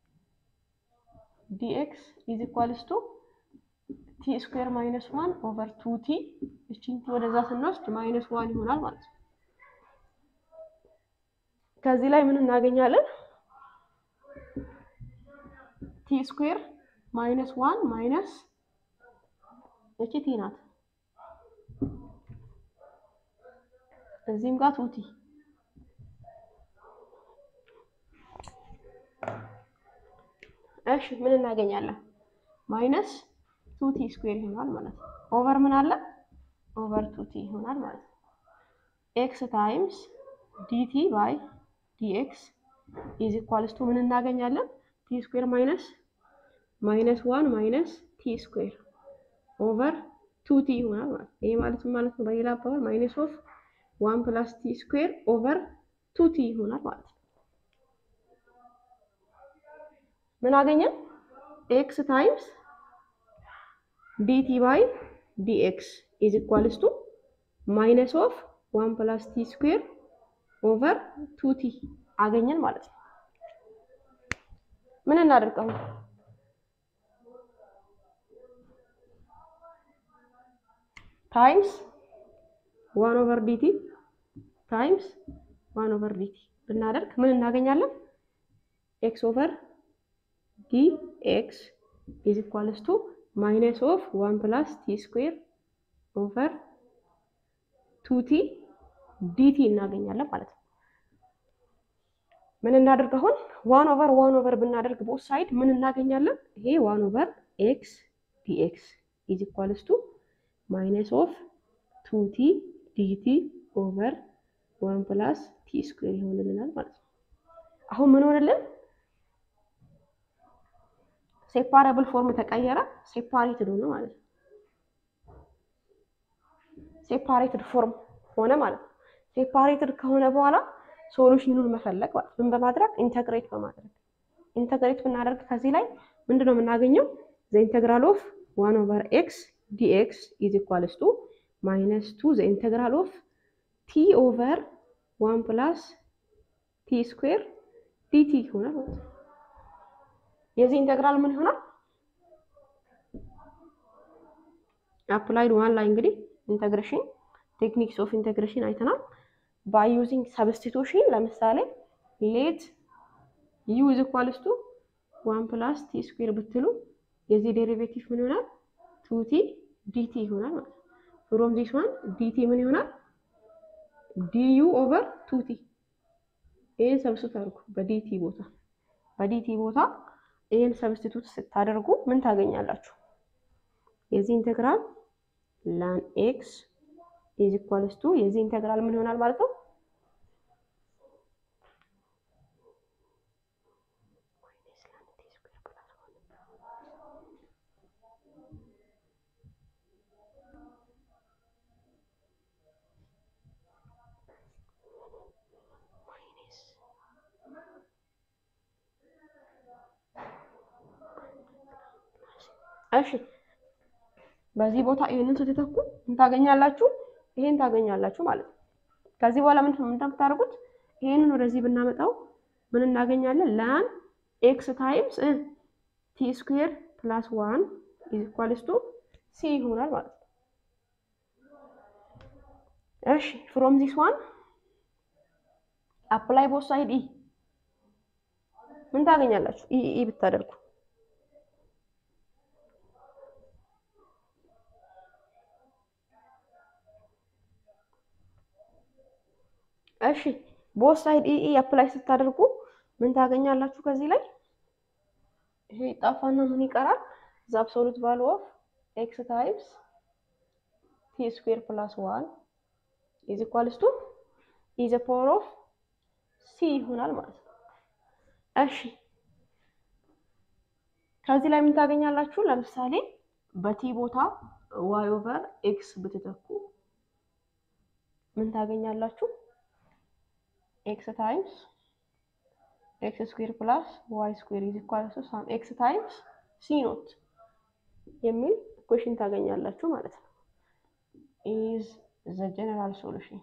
ዲኤክስ ኢዝ ኢኳልስ ቱ ቲ ስኩዌር ማይነስ ዋን ኦቨር ቱ ቲ እቺን ቲ ወደዛ ስንወስድ ማይነስ ዋን ይሆናል ማለት ነው። ከዚህ ላይ ምን እናገኛለን? ቲ ስኩዌር ማይነስ ዋን ማይነስ እቺ ቲ ናት። እዚህም ጋር ቱቲ እሺ ምን እናገኛለን? ማይነስ ቱቲ ስኩዌር ይሆናል ማለት ነው። ኦቨር ምን አለ? ኦቨር ቱቲ ይሆናል ማለት ነው። ኤክስ ታይምስ ዲቲ ባይ ዲኤክስ ኢዝ ኢኳልስ ቱ ምን እናገኛለን? ቲ ስኩዌር ማይነስ ማይነስ ዋን ማይነስ ቲ ስኩዌር ኦቨር ቱ ቲ ይሆናል ማለት ነው። ይሄ ማለት ማለት ነው በሌላ አባባል ማይነስ ኦፍ ዋን ፕላስ ቲ ስኩዌር ኦቨር ቱ ቲ ይሆናል ማለት ነው። ምን አገኘን? ኤክስ ታይምስ ዲቲ ባይ ዲኤክስ ኢዝ ኢኳልስ ቱ ማይነስ ኦፍ ዋን ፕላስ ቲ ስኩዌር ኦቨር ቱ ቲ አገኘን ማለት ነው። ምን እናደርገው? ታይምስ ዋን ኦቨር ዲቲ ታይምስ ዋን ኦቨር ዲቲ ብናደርግ ምን እናገኛለን? ኤክስ ኦቨር ዲ ኤክስ ኢዝ ኢኳልስ ቱ ማይነስ ኦፍ ዋን ፕላስ ቲ ስኩዌር ኦቨር ቱ ቲ ዲቲ እናገኛለን ማለት ነው። ምን እናደርግ አሁን ዋን ኦቨር ዋን ኦቨር ብናደርግ ቦት ሳይድ ምን እናገኛለን? ይሄ ዋን ኦቨር ኤክስ ዲኤክስ ኢዝ ኢኳልስ ቱ ማይነስ ኦፍ ቱ ቲ ዲቲ ኦቨር ዋን ፕላስ ቲ ስኩዌር ይሆንልናል ማለት ነው። አሁን ምን ሆነልን? ሴፓራብል ፎርም ተቀየረ፣ ሴፓሬትድ ሆነ ማለት ነው። ሴፓሬትድ ፎርም ሆነ ማለት ነው። ሴፓሬትድ ከሆነ በኋላ ሶሉሽኑን መፈለግ ማለት ምን በማድረግ ኢንተግሬት በማድረግ ኢንተግሬት ብናደርግ ከዚህ ላይ ምንድን ነው የምናገኘው? ዘ ኢንተግራል ኦፍ ዋን ኦቨር ኤክስ ዲኤክስ ኢዝ ኢኳልስ ቱ ማይነስ ቱ ዘ ኢንተግራል ኦፍ ቲ ኦቨር ዋን ፕላስ ቲ ስኩዌር ዲቲ ይሆናል ማለት ነው። የዚህ ኢንተግራል ምን ይሆናል? አፕላይድ ዋን ላይ እንግዲህ ኢንተግሬሽን ቴክኒክስ ኦፍ ኢንተግሬሽን አይተናል። ባይ ዩዚንግ ሰብስቲቱሽን ለምሳሌ ሌት ዩ ኢዝ ኢኳልስ ቱ ዋን ፕላስ ቲ ስኩዌር ብትሉ የዚህ ዴሪቬቲቭ ምን ይሆናል? ቱቲ ዲቲ ይሆናል ማለት ነው። ፍሮም ዚስ ዋን ዲቲ ምን ይሆናል? ዲዩ ኦቨር ቱቲ። ይህን ሰብስቲቱት አድርጉ በዲቲ ቦታ በዲቲ ቦታ ይህን ሰብስቲቱት ስታደርጉ ምን ታገኛላችሁ? የዚህ ኢንተግራል ላን ኤክስ ኢዝ ኢኳልስ ቱ የዚህ ኢንተግራል ምን ይሆናል ማለት ነው? እሺ በዚህ ቦታ ይሄንን ስትተኩ ምን ታገኛላችሁ? ይሄን ታገኛላችሁ ማለት ነው። ከዚህ በኋላ ምን እንደምታደርጉት ይሄንን ወደዚህ ብናመጣው ምን እናገኛለን? ላን ኤክስ ታይምስ ቲ ስኩዌር ፕላስ ዋን ኢዝ ኢኳልስ ቱ ሲ ይሆናል ማለት ነው። እሺ ፍሮም ዚስ ዋን አፕላይ ቦት ሳይድ ኢ ምን ታገኛላችሁ? ኢ ኢ ብታደርጉ እሺ ቦት ሳይድ ኢ ኢ አፕላይ ስታደርጉ ምን ታገኛላችሁ? ከዚህ ላይ ይሄ ጣፋና ምን ይቀራል? ዘ አብሶሉት ቫሉ ኦፍ ኤክስ ታይምስ ቲ ስኩዌር ፕላስ ዋን ኢዝ ኢኳልስ ቱ ኢ ዘ ፓወር ኦፍ ሲ ይሆናል ማለት ነው። እሺ ከዚህ ላይ ምን ታገኛላችሁ? ለምሳሌ በቲ ቦታ ዋይ ኦቨር ኤክስ ብትተኩ ምን ታገኛላችሁ? ኤክስ ታይምስ ኤክስ ስኩዌር ፕላስ ዋይ ስኩዌር ኢዝ ኢኳል ቱ ሳም ኤክስ ታይምስ ሲ ኖት የሚል ኢኩዌሽን ታገኛላችሁ ማለት ነው። ኢዝ ዘ ጀነራል ሶሉሽን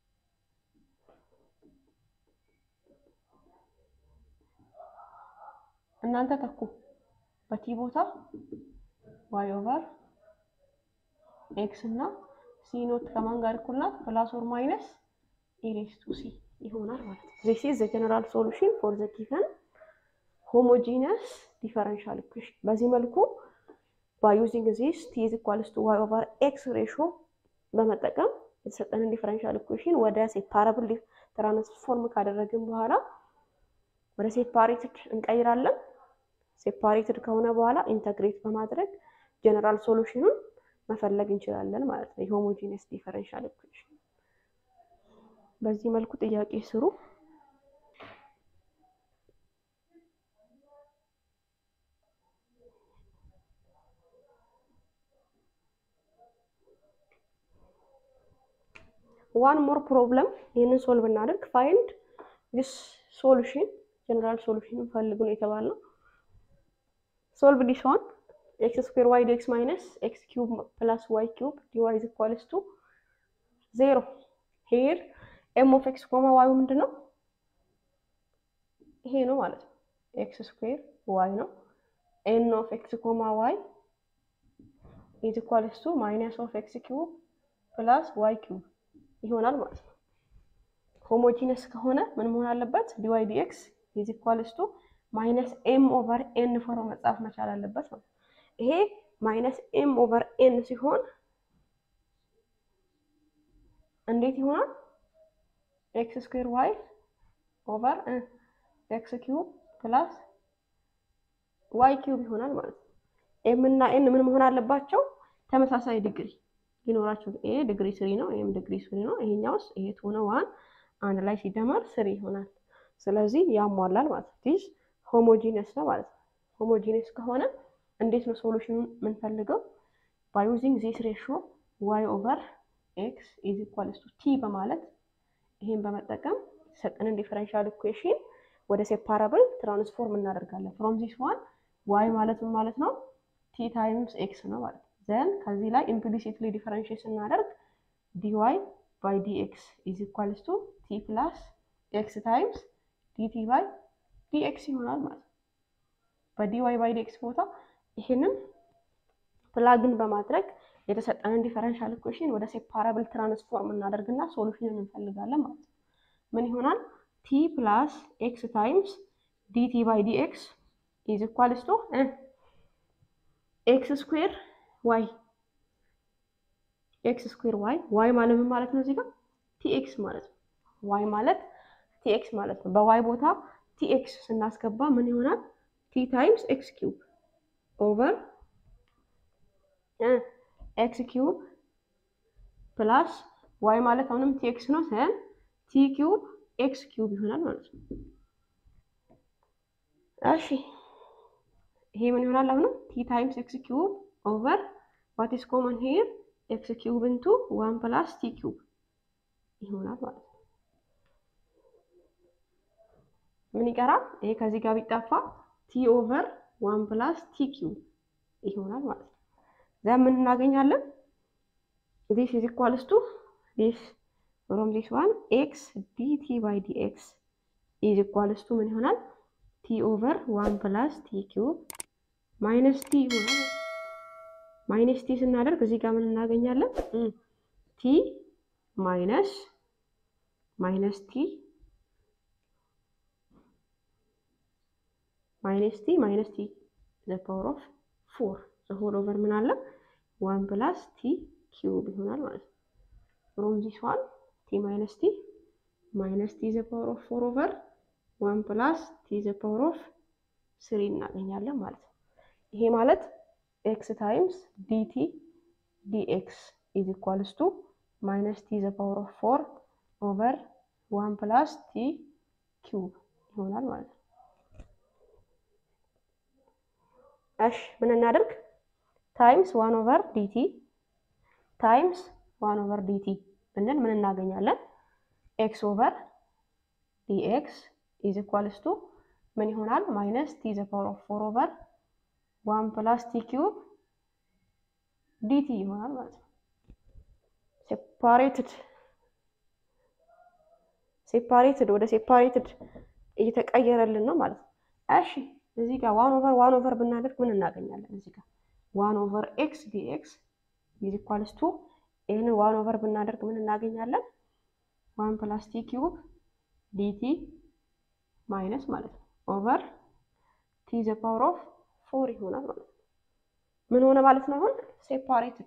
እናንተ ተኩ በቲ ቦታ ዋይ ኦቨር ኤክስ እና ሲ ኖት ከማን ጋር እኩል ናት? ፕላስ ኦር ማይነስ ኢሬስ ቱ ሲ ይሆናል ማለት ነው። ዚስ ኢዝ ዘ ጀነራል ሶሉሽን ፎር ዘ ጊቨን ሆሞጂነስ ዲፈረንሻል ኢኩዌሽን። በዚህ መልኩ ባይ ዩዚንግ ዚስ ቲ ኢዝ ኢኳልስ ቱ ዋይ ኦቨር ኤክስ ሬሾ በመጠቀም የተሰጠንን ዲፈረንሻል ኢኩዌሽን ወደ ሴፓራብል ትራንስፎርም ካደረግን በኋላ ወደ ሴፓሬትድ እንቀይራለን። ሴፓሬትድ ከሆነ በኋላ ኢንተግሬት በማድረግ ጀነራል ሶሉሽኑን መፈለግ እንችላለን ማለት ነው። የሆሞጂነስ ዲፈረንሻል ኢኩዌሽን በዚህ መልኩ ጥያቄ ስሩ። ዋን ሞር ፕሮብለም ይህንን ሶልቭ እናደርግ። ፋይንድ ዲስ ሶሉሽን ጀነራል ሶሉሽን ፈልጉ ነው የተባለው። ሶልቭ ዲስ ዋን ኤክስ ስኩዌር ዋይ ዲ ኤክስ ማይነስ ኤክስ ኪዩብ ፕላስ ዋይ ኪዩብ ዲዋይ ኢዝ ኢኳልስ ቱ ዜሮ ሄር ኤም ኦፍ ኤክስ ኮማ ዋዩ ምንድን ነው? ይሄ ነው ማለት ነው። ኤክስ ስኩዌር ዋይ ነው። ኤን ኦፍ ኤክስ ኮማ ዋይ ኢዝ ኢኳልስ ቱ ማይነስ ኦፍ ኤክስ ኪዩብ ፕላስ ዋይ ኪዩብ ይሆናል ማለት ነው። ሆሞጂነስ ከሆነ ምን መሆን አለበት? ዲዋይ ዲኤክስ ኢዝ ኢኳልስ ቱ ማይነስ ኤም ኦቨር ኤን ፎሮ መጻፍ መቻል አለበት ማለት ነው። ይሄ ማይነስ ኤም ኦቨር ኤን ሲሆን እንዴት ይሆናል? ኤክስ ስኩዌር ዋይ ኦቨር ኤክስ ኪዩብ ፕላስ ዋይ ኪዩብ ይሆናል ማለት ነው። ኤም እና ኤን ምን መሆን አለባቸው? ተመሳሳይ ዲግሪ ሊኖራቸው። ይሄ ዲግሪ ስሪ ነው፣ ይሄም ዲግሪ ስሪ ነው። ይሄኛውስ ይሄ ቱ ነው ዋን አንድ ላይ ሲደመር ስሪ ይሆናል። ስለዚህ ያሟላል ማለት ነው። ዲስ ሆሞጂነስ ነው ማለት ነው። ሆሞጂነስ ከሆነ እንዴት ነው ሶሉሽኑን የምንፈልገው? ባይ ዩዚንግ ዚስ ሬሾ ዋይ ኦቨር ኤክስ ኢዝ ኢኳልስ ቱ ቲ በማለት ይሄን በመጠቀም የተሰጠንን ዲፈረንሻል ኢኩዌሽን ወደ ሴፓራብል ትራንስፎርም እናደርጋለን። ፍሮም ዚስ ዋን ዋይ ማለት ምን ማለት ነው? ቲ ታይምስ ኤክስ ነው ማለት ነው። ዘን ከዚህ ላይ ኢምፕሊሲትሊ ዲፈረንሽት ስናደርግ ዲዋይ ባይ ዲኤክስ ኢዝ ኢኳልስ ቱ ቲ ፕላስ ኤክስ ታይምስ ዲቲ ባይ ዲኤክስ ይሆናል ማለት ነው። በዲዋይ ባይ ዲኤክስ ቦታ ይህንን ፕላግን በማድረግ የተሰጠንን ዲፈረንሻል ኢኩዌሽን ወደ ሴፓራብል ትራንስፎርም እናደርግና ሶሉሽንን እንፈልጋለን ማለት ነው። ምን ይሆናል? ቲ ፕላስ ኤክስ ታይምስ ዲቲ ባይ ዲኤክስ ኢዝ ኢኳልስ ቱ ኤክስ ስኩዌር ዋይ ኤክስ ስኩዌር ዋይ ዋይ ማለት ምን ማለት ነው? እዚህ ጋር ቲኤክስ ማለት ነው። ዋይ ማለት ቲኤክስ ማለት ነው። በዋይ ቦታ ቲኤክስ ስናስገባ ምን ይሆናል? ቲ ታይምስ ኤክስ ኪዩብ ኦቨር ኤክስ ኪዩብ ፕላስ ዋይ ማለት አሁንም ቲኤክስ ነው ሰን ቲ ኪዩብ ኤክስ ኪዩብ ይሆናል ማለት ነው። እሺ ይሄ ምን ይሆናል? አሁንም ቲ ታይምስ ኤክስ ኪዩብ ኦቨር ዋት ኢስ ኮመን ሄር ኤክስ ኪዩብ ኢንቱ ዋን ፕላስ ቲ ኪዩብ ይሆናል ማለት ነው። ምን ይቀራል? ይሄ ከዚህ ጋር ቢጠፋ ቲ ኦቨር ዋን ፕላስ ቲ ኪዩብ ይሆናል ማለት ነው። ዛ ምን እናገኛለን? ዲስ ኢዝ ኢኳልስ ቱ ዲስ ፍሮም ዲስ ዋን ኤክስ ዲቲ ባይ ዲኤክስ ኢዝ ኢኳልስ ቱ ምን ይሆናል? ቲ ኦቨር ዋን ፕላስ ቲ ኪዩብ ማይነስ ቲ ይሆናል። ማይነስ ቲ ስናደርግ እዚህ ጋር ምን እናገኛለን? ቲ ማይነስ ማይነስ ቲ ማይነስ ቲ ማይነስ ቲ ዘ ፓወር ኦፍ ፎር ዘ ሆል ኦቨር ምን አለ ዋን ፕላስ ቲ ኪዩብ ይሆናል ማለት ነው። ፍሮም ዚስ ዋን ቲ ማይነስ ቲ ማይነስ ቲ ዘ ፓወር ኦፍ ፎር ኦቨር ዋን ፕላስ ቲ ዘ ፓወር ኦፍ ስሪ እናገኛለን ማለት ነው። ይሄ ማለት ኤክስ ታይምስ ዲቲ ዲኤክስ ኢዝ ኢኳልስ ቱ ማይነስ ቲ ዘ ፓወር ኦፍ ፎር ኦቨር ዋን ፕላስ ቲ ኪዩብ ይሆናል ማለት ነው። እሺ ምን እናደርግ? ታይምስ ዋን ኦቨር ዲቲ ታይምስ ዋን ኦቨር ዲቲ ብንል ምን እናገኛለን? ኤክስ ኦቨር ዲኤክስ ኢዝ ኢኳልስ ቱ ምን ይሆናል? ማይነስ ቲ ዘ ፓወር ኦፍ ፎር ኦቨር ዋን ፕላስ ቲ ኪዩብ ዲቲ ይሆናል ማለት ነው። ሴፓሬትድ ሴፓሬትድ ወደ ሴፓሬትድ እየተቀየረልን ነው ማለት ነው። እሺ እዚህ ጋር ዋን ኦቨር ዋን ኦቨር ብናደርግ ምን እናገኛለን? እዚህ ጋር ዋን ኦቨር ኤክስ ዲኤክስ ኢዝ ኢኳልስ ቱ ይህንን ዋን ኦቨር ብናደርግ ምን እናገኛለን? ዋን ፕላስ ቲ ኪዩብ ዲቲ ማይነስ ማለት ነው ኦቨር ቲ ዘ ፓወር ኦፍ ፎር ይሆናል ማለት ነው። ምን ሆነ ማለት ነው? አሁን ሴፓሬትድ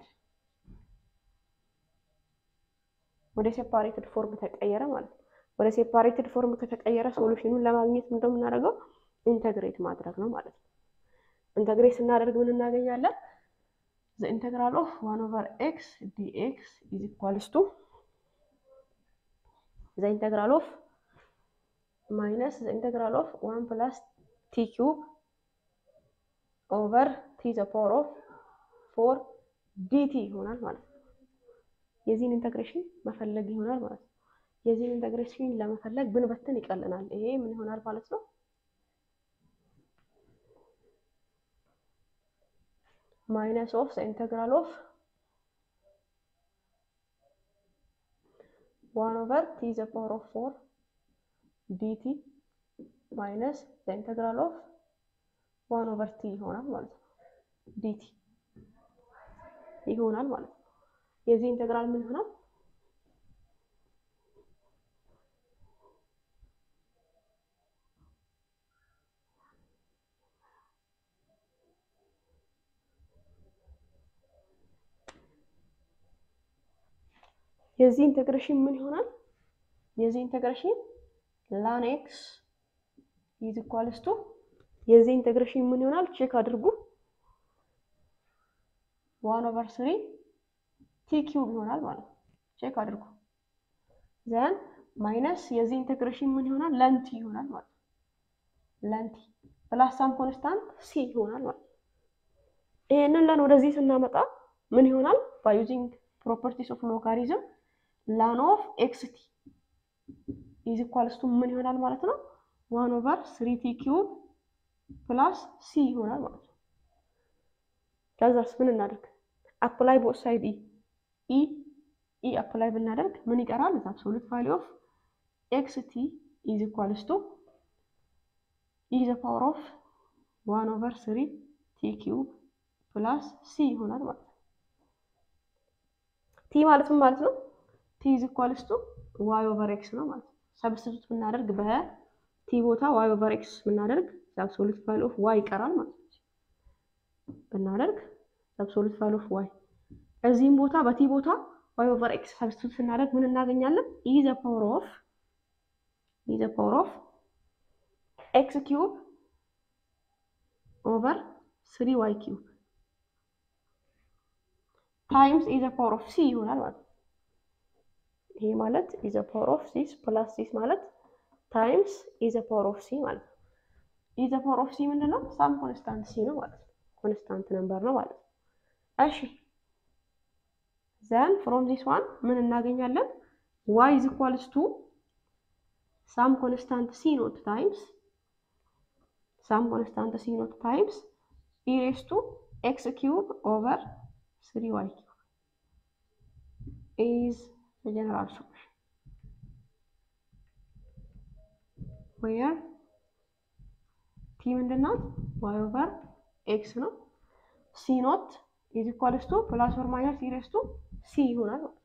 ወደ ሴፓሬትድ ፎርም ተቀየረ ማለት ነው። ወደ ሴፓሬትድ ፎርም ከተቀየረ ሶሉሽኑን ለማግኘት ምንድነው የምናደርገው? ኢንተግሬት ማድረግ ነው ማለት ነው። ኢንተግሬት ስናደርግ ምን እናገኛለን? ዘ ኢንተግራል ኦፍ ዋን ኦቨር ኤክስ ዲኤክስ ኢዝ ኢኳልስ ቱ ዘ ኢንተግራል ኦፍ ማይነስ ዘ ኢንተግራል ኦፍ ዋን ፕላስ ቲ ኪዩብ ኦቨር ቲ ዘ ፓወር ኦፍ ፎር ዲቲ ይሆናል ማለት ነው። የዚህን ኢንተግሬሽን መፈለግ ይሆናል ማለት ነው። የዚህን ኢንተግሬሽን ለመፈለግ ብንበትን ይቀልናል። ይሄ ምን ይሆናል ማለት ነው? ማይነስ ኦፍ ዘ ኢንተግራል ኦፍ ዋን ኦቨር ቲ ዘ ፓወር ኦፍ ፎር ዲቲ ማይነስ ዘ ኢንተግራል ኦፍ ዋን ኦቨር ቲ ይሆናል ማለት ነው። ዲቲ ይሆናል ማለት ነው። የዚህ ኢንተግራል ምን ይሆናል? የዚህ ኢንተግሬሽን ምን ይሆናል? የዚህ ኢንተግሬሽን ላን ኤክስ ኢዝ ኢኳልስ ቱ የዚህ ኢንተግሬሽን ምን ይሆናል? ቼክ አድርጉ። ዋን ኦቨር ስሪ ቲ ኪዩብ ይሆናል ማለት ነው። ቼክ አድርጉ። ዘን ማይነስ የዚህ ኢንተግሬሽን ምን ይሆናል? ለንቲ ይሆናል ማለት ነው። ለንቲ ፕላስ ሳም ኮንስታንት ሲ ይሆናል ማለት ነው። ይሄንን ለን ወደዚህ ስናመጣ ምን ይሆናል? ባይ ዩዚንግ ፕሮፐርቲስ ኦፍ ሎጋሪዝም ላን ኦፍ ኤክስ ቲ ኢዝ ኢኳልስ ቱ ምን ይሆናል ማለት ነው? ዋን ኦቨር ስሪ ቲ ኪዩብ ፕላስ ሲ ይሆናል ማለት ነው። ከዛስ ምን እናደርግ? አፕላይ ቦት ሳይድ ኢ ኢ ኢ አፕላይ ብናደርግ ምን ይቀራል? እዛ አብሶሉት ቫሊ ኦፍ ኤክስ ቲ ኢዝ ኢኳልስ ቱ ኢ ዘ ፓወር ኦፍ ዋን ኦቨር ስሪ ቲ ኪዩብ ፕላስ ሲ ይሆናል ማለት ነው። ቲ ማለት ምን ማለት ነው? ቲ ኢዝ ኢኳልስ ቱ ዋይ ኦቨር ኤክስ ነው ማለት ነው። ሰብስቲቱት ብናደርግ በቲ ቦታ ዋይ ኦቨር ኤክስ ብናደርግ አብሶሉት ቫሊ ኦፍ ዋይ ይቀራል ማለት ነው። ብናደርግ አብሶሉት ቫሊ ኦፍ ዋይ እዚህም ቦታ በቲ ቦታ ዋይ ኦቨር ኤክስ ሰብስቲቱት ስናደርግ ምን እናገኛለን? ኢ ዘ ፓወር ኦፍ ኢ ዘ ፓወር ኦፍ ኤክስ ኪዩብ ኦቨር ስሪ ዋይ ኪዩብ ታይምስ ኢ ዘ ፓወር ኦፍ ሲ ይሆናል ማለት ነው። ይሄ ማለት ኢ ዘ ፓወር ኦፍ ሲስ ፕላስ ሲስ ማለት ታይምስ ኢ ዘ ፓወር ኦፍ ሲ ማለት ነው። ኢ ዘ ፓወር ኦፍ ሲ ምንድን ነው? ሳም ኮንስታንት ሲ ነው ማለት ነው። ኮንስታንት ነምበር ነው ማለት ነው። እሺ ዘን ፍሮም ዚስ ዋን ምን እናገኛለን? ዋይ ኢዝ ኢኳልስ ቱ ሳም ኮንስታንት ሲ ኖት ታይምስ ሳም ኮንስታንት ሲ ኖት ታይምስ ኢ ሬስ ቱ ኤክስ ኪዩብ ኦቨር ስሪ ዋይ ኪዩብ ኢዝ ጀነራል ሶሉሽን ዌር ቲ ምንድን ናት? ዋይ ኦቨር ኤክስ ነው። ሲ ኖት ኢዝ ኢኳልስ ቱ ፕላስ ኦር ማይነስ ኢ ሬዝ ቱ ሲ ይሆናል ማለት ነው።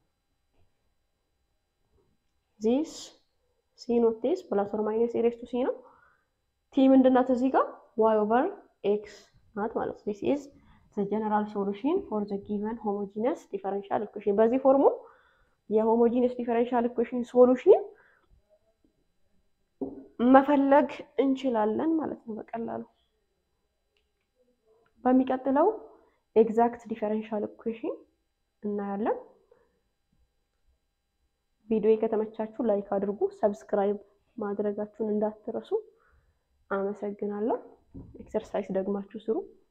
ዚስ ሲ ኖት ዲስ ፕላስ ኦር ማይነስ ኢ ሬዝ ቱ ሲ ነው። ቲ ምንድን ናት እዚህ ጋር ዋይ ኦቨር ኤክስ ናት ማለት ነው። ዚስ ኢዝ ዘ ጀነራል ሶሉሽን ፎር ዘ ጊቨን ሆሞጂነስ ዲፈረንሻል ኢኩዌሽን። በዚህ ፎርሙ የሆሞጂነስ ዲፈረንሻል ኢኩዌሽን ሶሉሽን መፈለግ እንችላለን ማለት ነው በቀላሉ። በሚቀጥለው ኤግዛክት ዲፈረንሻል ኢኩዌሽን እናያለን። ቪዲዮ ከተመቻችሁ ላይክ አድርጉ፣ ሰብስክራይብ ማድረጋችሁን እንዳትረሱ። አመሰግናለሁ። ኤክሰርሳይዝ ደግማችሁ ስሩ።